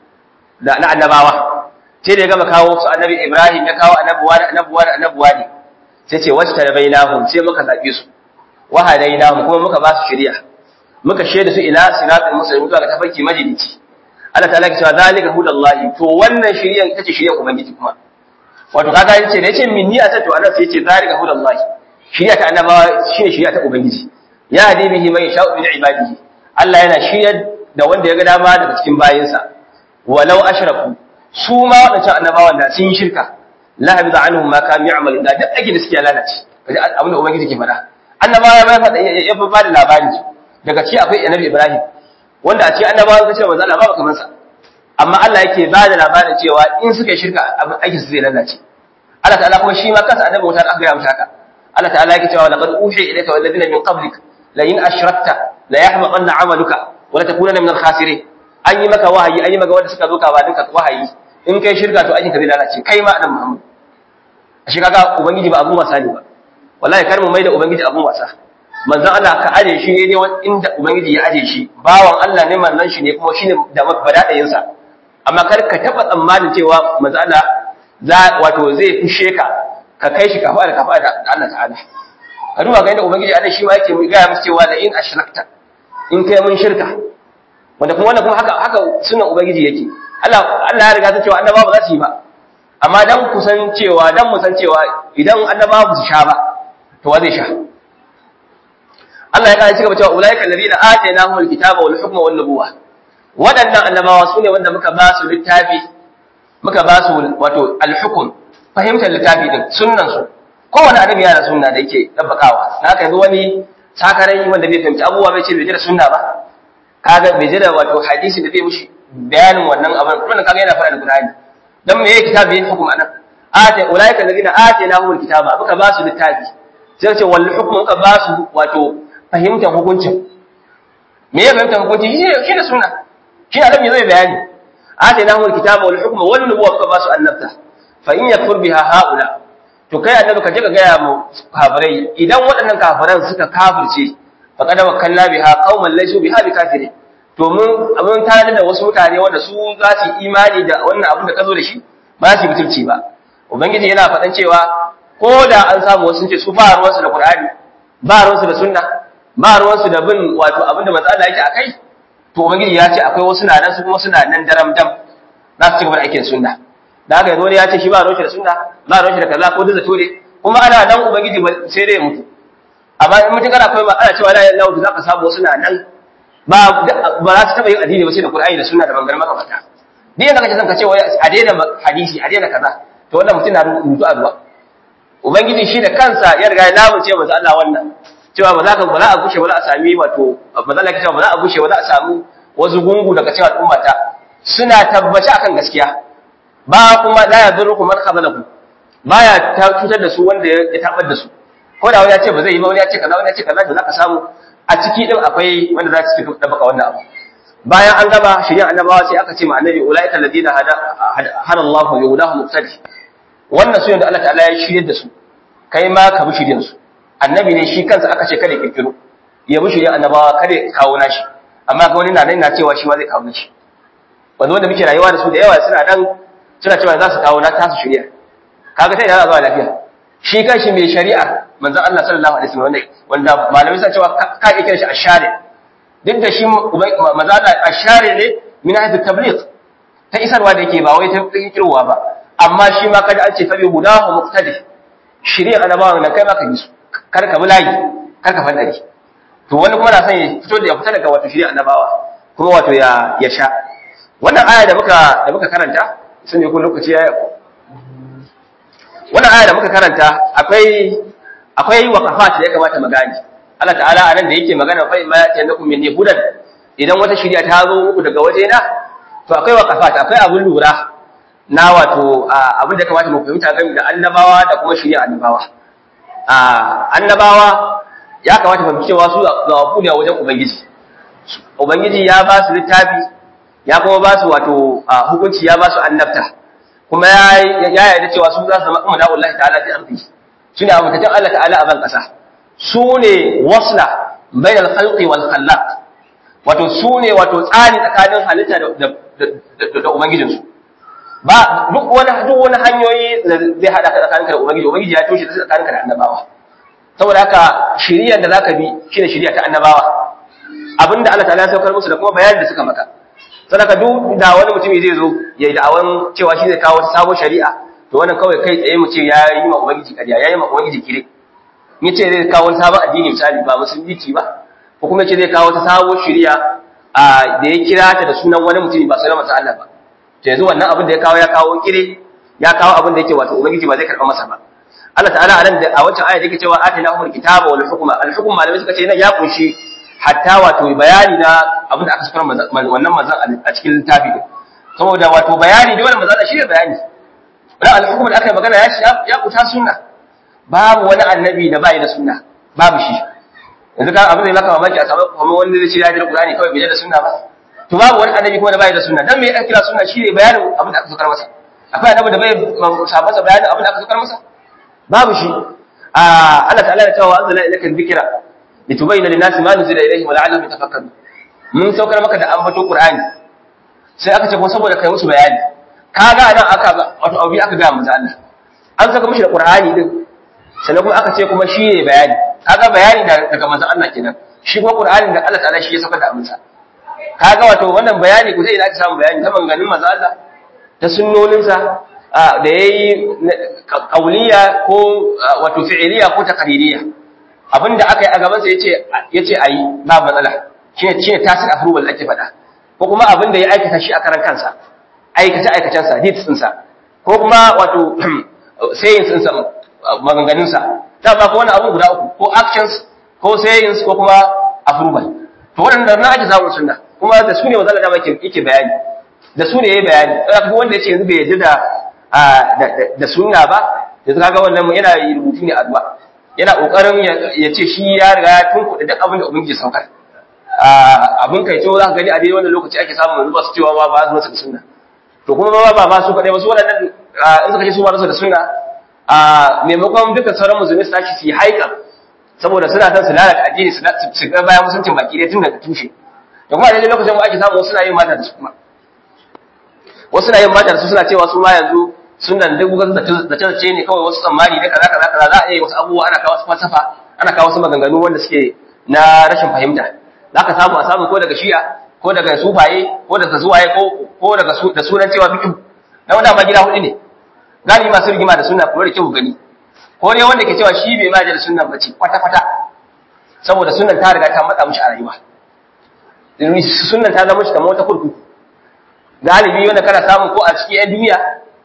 da na annabawa sai da ya gama kawo su annabi Ibrahim ya kawo annabuwa da annabuwa da annabuwa ne sai ce wacce tarbainahum sai muka zabe su wa hadainahum kuma muka ba su shiriya muka shaida su ila siratul mustaqim zuwa ga tafarki majalici Allah ta'ala ya ce zalika hudallahi to wannan shiriyan ita ce shiriyan ubangiji kuma wato kaga yace da yace minni a to Allah sai yace zalika hudallahi shiriya ta annabawa shine shiriya ta ubangiji ya hadi bihi man yasha'u min ibadihi Allah yana shiryar da wanda ya ga dama daga cikin bayinsa walau ashraku su ma wadancan annabawan da sun yi shirka la habida anhum ma kanu ya'malu da duk ake da suke lalace kaji abin da ubangiji ke faɗa annabawa ya faɗa ya ba da labari daga ci akwai annabi Ibrahim wanda a ce annabawa ka ce manzo Allah ba kamar sa amma Allah yake ba da labarin cewa in suka yi shirka abin aikin su zai lalace Allah ta'ala kuma shi ma kansa annabi wuta aka ga mata haka Allah ta'ala yake cewa laqad uhiya ilayka wal ladina min qablik la in ashrakta la yahbaqanna 'amaluka wa la takunanna min al-khasirin an yi maka wahayi an yi maka wanda suka zo ka ba duka wahayi in kai shirka to aikin ka zai lalace kai ma annabi Muhammad shi kaga ubangiji ba abun wasa ne ba wallahi kar mu maida ubangiji abun wasa manzon Allah ka aje shi ne inda ubangiji ya aje shi bawan Allah ne manzon shi ne kuma shine da badadayin sa amma kar ka taba tsammanin cewa manzon Allah za wato zai fishe ka ka kai shi kafa da kafa da Allah ta'ala ka duba ga inda ubangiji Allah shi ma yake ga musu cewa la in ashrakta in kai mun shirka wanda kuma wannan kuma haka haka sunan ubangiji yake Allah Allah ya riga ta cewa annabawa ba za su yi ba amma dan ku san cewa dan mu san cewa idan annabawa ba su sha ba to wa zai sha Allah ya kare cigaba cewa ulaika alladhina atainahum alkitaba wal hukma wan nubuwa wadannan annabawa sune wanda muka ba su littafi muka ba su wato alhukm fahimtar littafi din sunnan su kowanne annabi yana da sunna da yake dabbakawa na haka yanzu wani sakarai wanda bai fahimci abubuwa bai ce bai jira sunna ba kaga bai jira wato hadisi da zai mushi bayanin wannan abin kuma kaga yana faɗa da Qur'ani dan me yake kitabi yin hukum anan ata ulaika alladhina atainahum alkitaba muka ba su littafi sai ce wal hukmu muka ba su wato fahimtar hukuncin me ya fahimtar hukunci shi ne sunna shi ne annabi zai bayani atainahum alkitaba wal hukma wal nubuwa muka ba su annabta fa in yakfur biha haula to kai annabi ka je ka gaya mu kafirai idan waɗannan kafiran suka kafirce faqad wakkalna biha qauman laysu biha bikafirin to mun abin tare da wasu mutane wanda su za su yi imani da wannan abin da ka zo da shi ba su yi butulci ba ubangiji yana faɗan cewa ko da an samu wasu ce su ba ruwansu da qur'ani ba ruwansu da sunna ba ruwansu da bin wato abin da manzo Allah yake akai to ubangiji ya ce akwai wasu na nan su kuma suna nan daram dam za su ci gaba da aikin sunna da haka yanzu wani ya ce shi ba ruwanshi da sunna ba ruwanshi da kaza ko da zato ne kuma ana nan ubangiji sai dai ya mutu amma in mutum kana koyi ana cewa la ilaha illallah za ka samu wasu na nan ba ba za su taba yin addini ba sai da Qur'ani da Sunna da bangar magabata duk yanda kace son ka ce wai a daina hadisi a daina kaza to wannan mutum na rubutu a ruwa ubangiji shi da kansa ya riga ya lamunce manzo Allah wannan cewa ba za ka ba za a gushe ba za a sami wato ba za a cewa ba za a gushe ba za a samu wasu gungu daga cewa al'ummata suna tabbaci akan gaskiya ba kuma la yadurrukum man khazalakum baya ta cutar da su wanda ya tabar da su ko da wani ya ce ba zai yi ba wani ya ce kaza wani ya ce kaza to za ka samu a ciki din akwai wanda za su ci da baka wannan abu bayan an gaba shari'ar annabawa sai aka ce ma annabi ulaika alladina hada hada Allah wa yudahu muqtadi wannan su da Allah ta'ala ya shiryar da su kai ma ka bi shiryar su annabi ne shi kansa aka ce kada kirkiro ya bi shiryar annabawa kada kawo nashi amma ga wani na nan na cewa shi ma zai kawo nashi wanda wanda muke rayuwa da su da yawa suna dan suna cewa za su kawo na tasu shari'a kaga sai yana zuwa lafiya shi kanshi mai shari'a manzon Allah sallallahu alaihi wasallam wanda malamai suna cewa ka iya kiran shi ashari duk da shi manzon Allah ashari ne min haythu tabligh ta isarwa da yake ba wai ta kirwa ba amma shi ma kada an ce fa bi hudahu muqtadi shari'a annabawa nan kai ma ka bi su kar ka bi layi kar ka fadari to wani kuma na son ya fito da ya fita daga wato shari'a annabawa kuma wato ya ya sha wannan aya da muka da muka karanta sun ne ko lokaci ya wannan aya da muka karanta akwai akwai waqafat da ya kamata mu gane Allah ta'ala anan da yake magana fa ma yatanakum min hudan idan wata shari'a ta zo muku daga waje na to akwai waqafat akwai abun lura na wato abin da kamata mu fahimta game da annabawa da kuma shari'a annabawa annabawa ya kamata mu fahimci cewa su ga wafu ne a wajen ubangiji ubangiji ya ba su littafi ya kuma ba su wato hukunci ya ba su annabta kuma ya yarda cewa su za su zama umma da'ullahi ta'ala fi ardi su ne abutattun Allah ta'ala a ban kasa su ne wasla bain al-khalqi wal khallaq wato su ne wato tsari tsakanin halitta da da ubangijin su ba duk wani duk wani hanyoyi da zai hada ka tsakaninka da ubangiji ubangiji ya toshe tsakaninka da annabawa saboda haka shiriyar da zaka bi shine shiriya ta annabawa abinda Allah ta'ala ya saukar musu da kuma bayanin da suka maka sadaka duk da wani mutumi zai zo ya yi da'awan cewa shi zai kawo sabon shari'a to wannan kawai kai tsaye mu ce ya yi ma ubangiji kariya ya yi ma ubangiji kire ni ce zai kawo sabon addini misali ba musulunci ba ko kuma ce zai kawo ta sabon shari'a a da ya kira ta da sunan wani mutumi ba sunan masa Allah ba to yanzu wannan abin da ya kawo ya kawo kire ya kawo abin da yake wato ubangiji ba zai karɓa masa ba Allah ta'ala a nan da a wancan aya da yake cewa atina humul kitaba wal hukma al hukm malamai suka ce nan ya kunshi hatta wato bayani na abin da aka sukar wannan manzan a cikin littafi din saboda wato bayani da wannan manzan shi ne bayani wannan alhukum da aka yi magana ya ya kuta sunna babu wani annabi da bai da sunna babu shi yanzu ka abin da ya maka mamaki a samu kuma wanda zai ce ya jira Qur'ani kawai bai da sunna ba to babu wani annabi kuma da bai da sunna dan me ya kira sunna shi ne bayanin abin da aka sukar masa akwai annabi da bai sabasa bayanin abin da aka sukar masa babu shi a Allah ta'ala ya tawa anzala ilayka dhikra litubayyana lin-nasi ma nuzila ilayhim wa la'allahum yatafakkarun mun saukar maka da ambato Qur'ani sai aka ce ko saboda kai musu bayani kaga nan aka wato abu aka ga manzo Allah an saka mishi da Qur'ani din sannan kuma aka ce kuma shi ne bayani kaga bayani daga manzo Allah kenan shi kuma Qur'ani da Allah ta'ala shi ya saukar da amsa kaga wato wannan bayani ku sai ina aka samu bayani ta manganin manzo Allah ta sunnoninsa da yayi kauliya ko wato fi'iliya ko takaririya abinda aka yi a gabansa ya ce a yi ba matsala shi ne shine tasir approval ake faɗa ko kuma abinda ya aikata shi a karan kansa aikace aikacensa deeds ɗinsa ko kuma wato sayings ɗinsa maganganunsa ta ba ko wani abu guda uku ko actions ko sayings ko kuma approval to waɗanda na ake samun sunna kuma da su ne wazala dama yake bayani da su ne ya yi bayani ɗaya wanda ya ce yanzu bai yarda da da sunna ba yanzu kaga wannan yana rubutu ne addu'a yana kokarin ya ce shi ya riga ya tunkuɗe duk abin da ubangiji saukar abin kai to za ka gani a daidai wannan lokaci ake samun yanzu ba su cewa ba ba su da sunna to kuma ba ba ba su kaɗai ba su waɗannan in suka ce su ba su da sunna a maimakon duka sauran musulmi su tashi su yi haika saboda suna son su lalata addini su ga bayan musuncin baki dai tun daga tushe da kuma a daidai lokacin ake samu wasu na yin mata da su kuma wasu na yin mata da su suna cewa su ma yanzu sunan duk gugan da ce ne kawai wasu tsammani ne kaza kaza kaza za a yi wasu abubuwa ana kawo wasu falsafa ana kawo wasu maganganu wanda suke na rashin fahimta za ka samu a samu ko daga shi'a ko daga sufaye ko daga zuwaye ko daga da sunan cewa fikin na wanda ma gida hudu ne gani masu rigima da sunna kuma da kyau gani ko ne wanda ke cewa shi bai ma da sunnan bace kwata kwata saboda sunnan ta riga ta matsa mishi a rayuwa sunnan ta zama shi kamar wata kurkuku galibi wanda kana samu ko a cikin yan duniya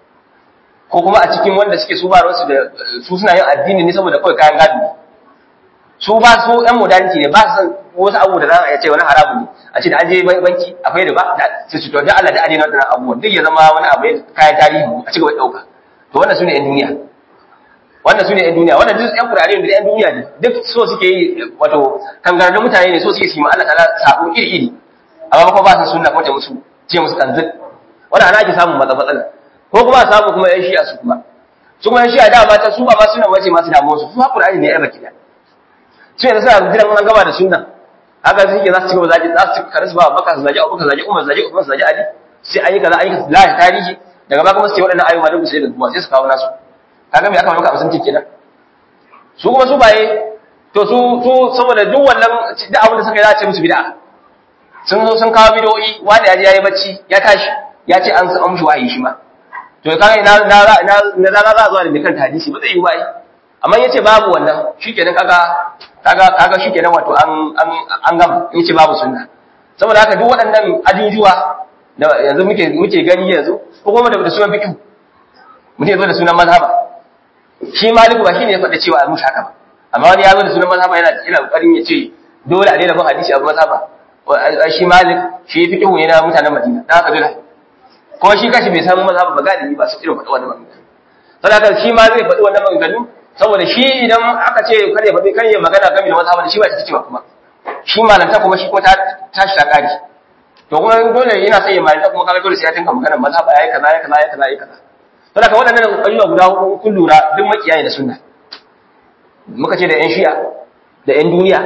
ko kuma a cikin wanda suke su ba su da su suna yin addini ne saboda kawai kayan gado su ba su ɗan modernity ne ba su san wasu abu da za a ce wani haramu ne a ce da an je banki akwai da ba su ci to da Allah da adina wannan abubuwan duk ya zama wani abu ne kayan tarihi a cigaba da ɗauka to wannan su ne 'yan duniya wannan su ne 'yan duniya wannan duk 'yan kurare da 'yan duniya ne duk so suke yi wato kangararrun mutane ne so suke su yi ma Allah ta'ala sabo iri iri amma kuma ba su sunna kuma ce musu ce musu kanzil wannan ana ake samun matsala matsala ko kuma a samu kuma yan shi'a su kuma su kuma yan shi'a da mata su ba ma suna wace masu damuwa su su haƙura ne yan rakida su yanzu suna jiran an gama da sunna haka su ke za su ci gaba zaji za su ci karis ba baka su zaji abubakar zaji umar zaji umar zaji ali sai an yi kaza an yi kaza lahi tarihi daga ba kuma su ce waɗannan ayyuka duk sai da kuma sai su kawo nasu kaga me aka maka amsan kenan su kuma su baye to su su saboda duk wannan duk abin da suka yi za a ce musu bid'a sun zo sun kawo bidoyi wani ya je ya yi bacci ya tashi ya ce an an mushi wahayi shi ma to kaga ina na na na za a zuwa da kan hadisi ba zai yi wahayi amma yace babu wannan shikenan kaga kaga kaga shikenan wato an an an gama yace babu sunna saboda haka duk waɗannan ajujuwa da yanzu muke muke gani yanzu ko kuma da sunan fiqh mutum ya zo da sunan mazhaba shi maliku ba shine ya faɗa cewa a mushi haka ba amma wani ya zo da sunan mazhaba yana yana kokarin ya ce dole a daina bin hadisi abu mazhaba shi malik shi fi kihu ne na mutanen madina dan haka dole ko shi kashi bai samu mazhaba ba galibi ba su irin faɗi wannan magana saboda shi ma zai faɗi wannan maganganu saboda shi idan aka ce kar ya faɗi kan ya magana game da mazhaba da shi ba ta cewa kuma shi malanta kuma shi kuma ta tashi ta kare to kuma dole yana sai ya malanta kuma kaga dole sai ya tinka magana mazhaba yayi kaza yayi kaza yayi kaza yayi kaza saboda waɗannan ayyuka guda huɗu kun lura duk makiyaye da sunna muka ce da yan shi'a da yan duniya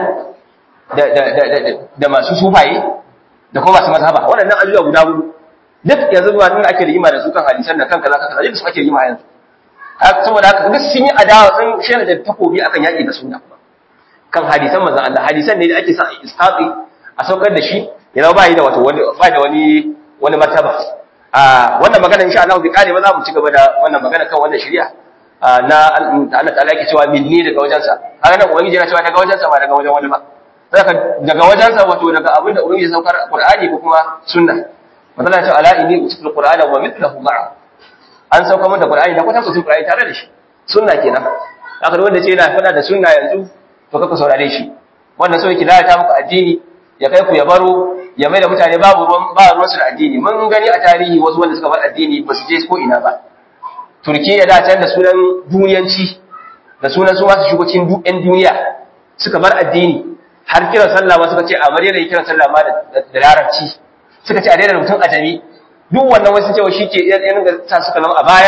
da masu sufaye da kuma masu mazhaba waɗannan ajujuwa guda hudu duk yanzu ba nuna ake rigima da su kan hadisan da kan kaza kan kaza duk su ake rigima yanzu saboda haka duk sun yi adawa sun shirya da takobi akan yaƙi da sunna kan hadisan manzon Allah hadisan ne da ake sa isqati a saukar da shi ya zama ba yi da wato wani ba da wani wani martaba a wannan magana insha Allah bi kare ba za mu ci gaba da wannan magana kan wannan shari'a na Allah ta'ala yake cewa minni daga wajensa haka nan ubangiji yana cewa daga wajensa ba daga wajen wani ba saka daga wajensa wato daga abinda ubangiji saukar qur'ani ko kuma sunna matsala ce ala inni utul qur'ana wa mithluhu ma'a an sauka mun da qur'ani da kwata kusul qur'ani tare da shi sunna kenan haka wanda ce yana fada da sunna yanzu to kaka saurare shi wannan so yake lalata muku addini ya kai ku ya baro ya mai da mutane babu ruwan ba ruwan su da addini mun gani a tarihi wasu wanda suka bar addini ba su je ko ina ba Turkiyya da can da sunan duniyanci da sunan su masu shigo cikin ɗan duniya suka bar addini har kiran sallah ma suka ce a bari da kiran sallah ma da larabci suka ce a daina mutum a jami duk wannan wasu cewa shi ke yan da sa suka zama a baya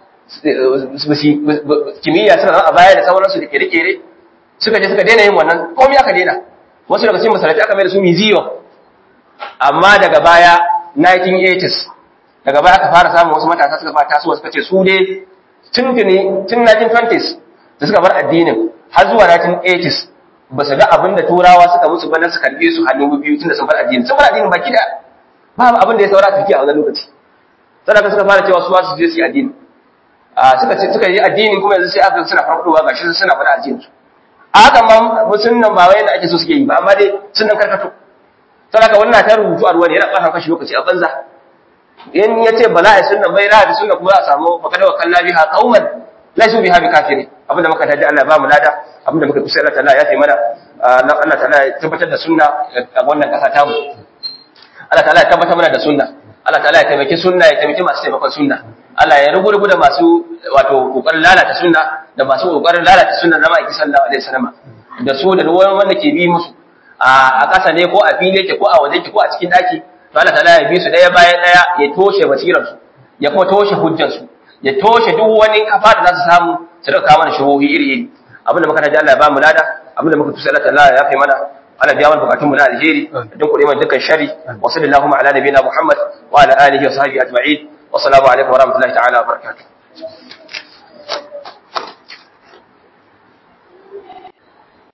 kimiyya suka zama a baya da sauransu da kere-kere suka je suka daina yin wannan komai aka daina wasu daga cikin masallaci aka mai da su museum amma daga baya 1980s daga baya aka fara samun wasu matasa suka fara tasowa suka ce su dai tun tun 1920s da suka bar addinin har zuwa 1980s ba su ga abin da turawa suka musu ba na su karbe su hannu biyu tun da sun bar addinin sun bar addinin baki da ba abin da ya saura tafiya a wannan lokaci sannan suka fara cewa su ma su je su yi addini a suka ce suka yi addinin kuma yanzu sai aka suna farfadowa gashi suna fara addinin su a haka ma sun nan ba wai yadda ake so suke yi ba amma dai sun nan karkato saboda wannan ta rubutu a ruwa ne yana ɓata kashi lokaci a banza in ya ce ba za a yi sunna bai ra'a sunna kuma za a samu fakada wa kalla biha qauman laisu biha bi kafirin abinda muka taji Allah ba mu lada abinda muka kusa Allah ta'ala ya tayi mana Allah ta'ala ya tabbatar da sunna a wannan kasa ta mu Allah ta'ala ya tabbatar mana da sunna Allah ta'ala ya taimaki sunna ya taimaki masu taimakon sunna Allah ya rugu da masu wato kokarin lalata sunna da masu kokarin lalata sunna na ma'aiki sallallahu alaihi wasallam da su da wani wanda ke bi musu a ƙasa ne ko a fili yake ko a waje yake ko a cikin daki to Allah ta'ala ya bi su daya bayan daya ya toshe basirar su ya kuma toshe hujjar su ya toshe duk wani kafa da za su samu su rika kawo mana shubuhi iri iri abinda muka taji Allah ya ba mu lada abinda muka tusa Allah ta'ala ya kai mana Allah biya mana bukatun mu na alheri don kuɗe mana dukkan shari wa sallallahu ala nabiyina Muhammad wa ala alihi wa sahbihi ajma'in wa assalamu alaikum wa rahmatullahi ta'ala wa barakatuh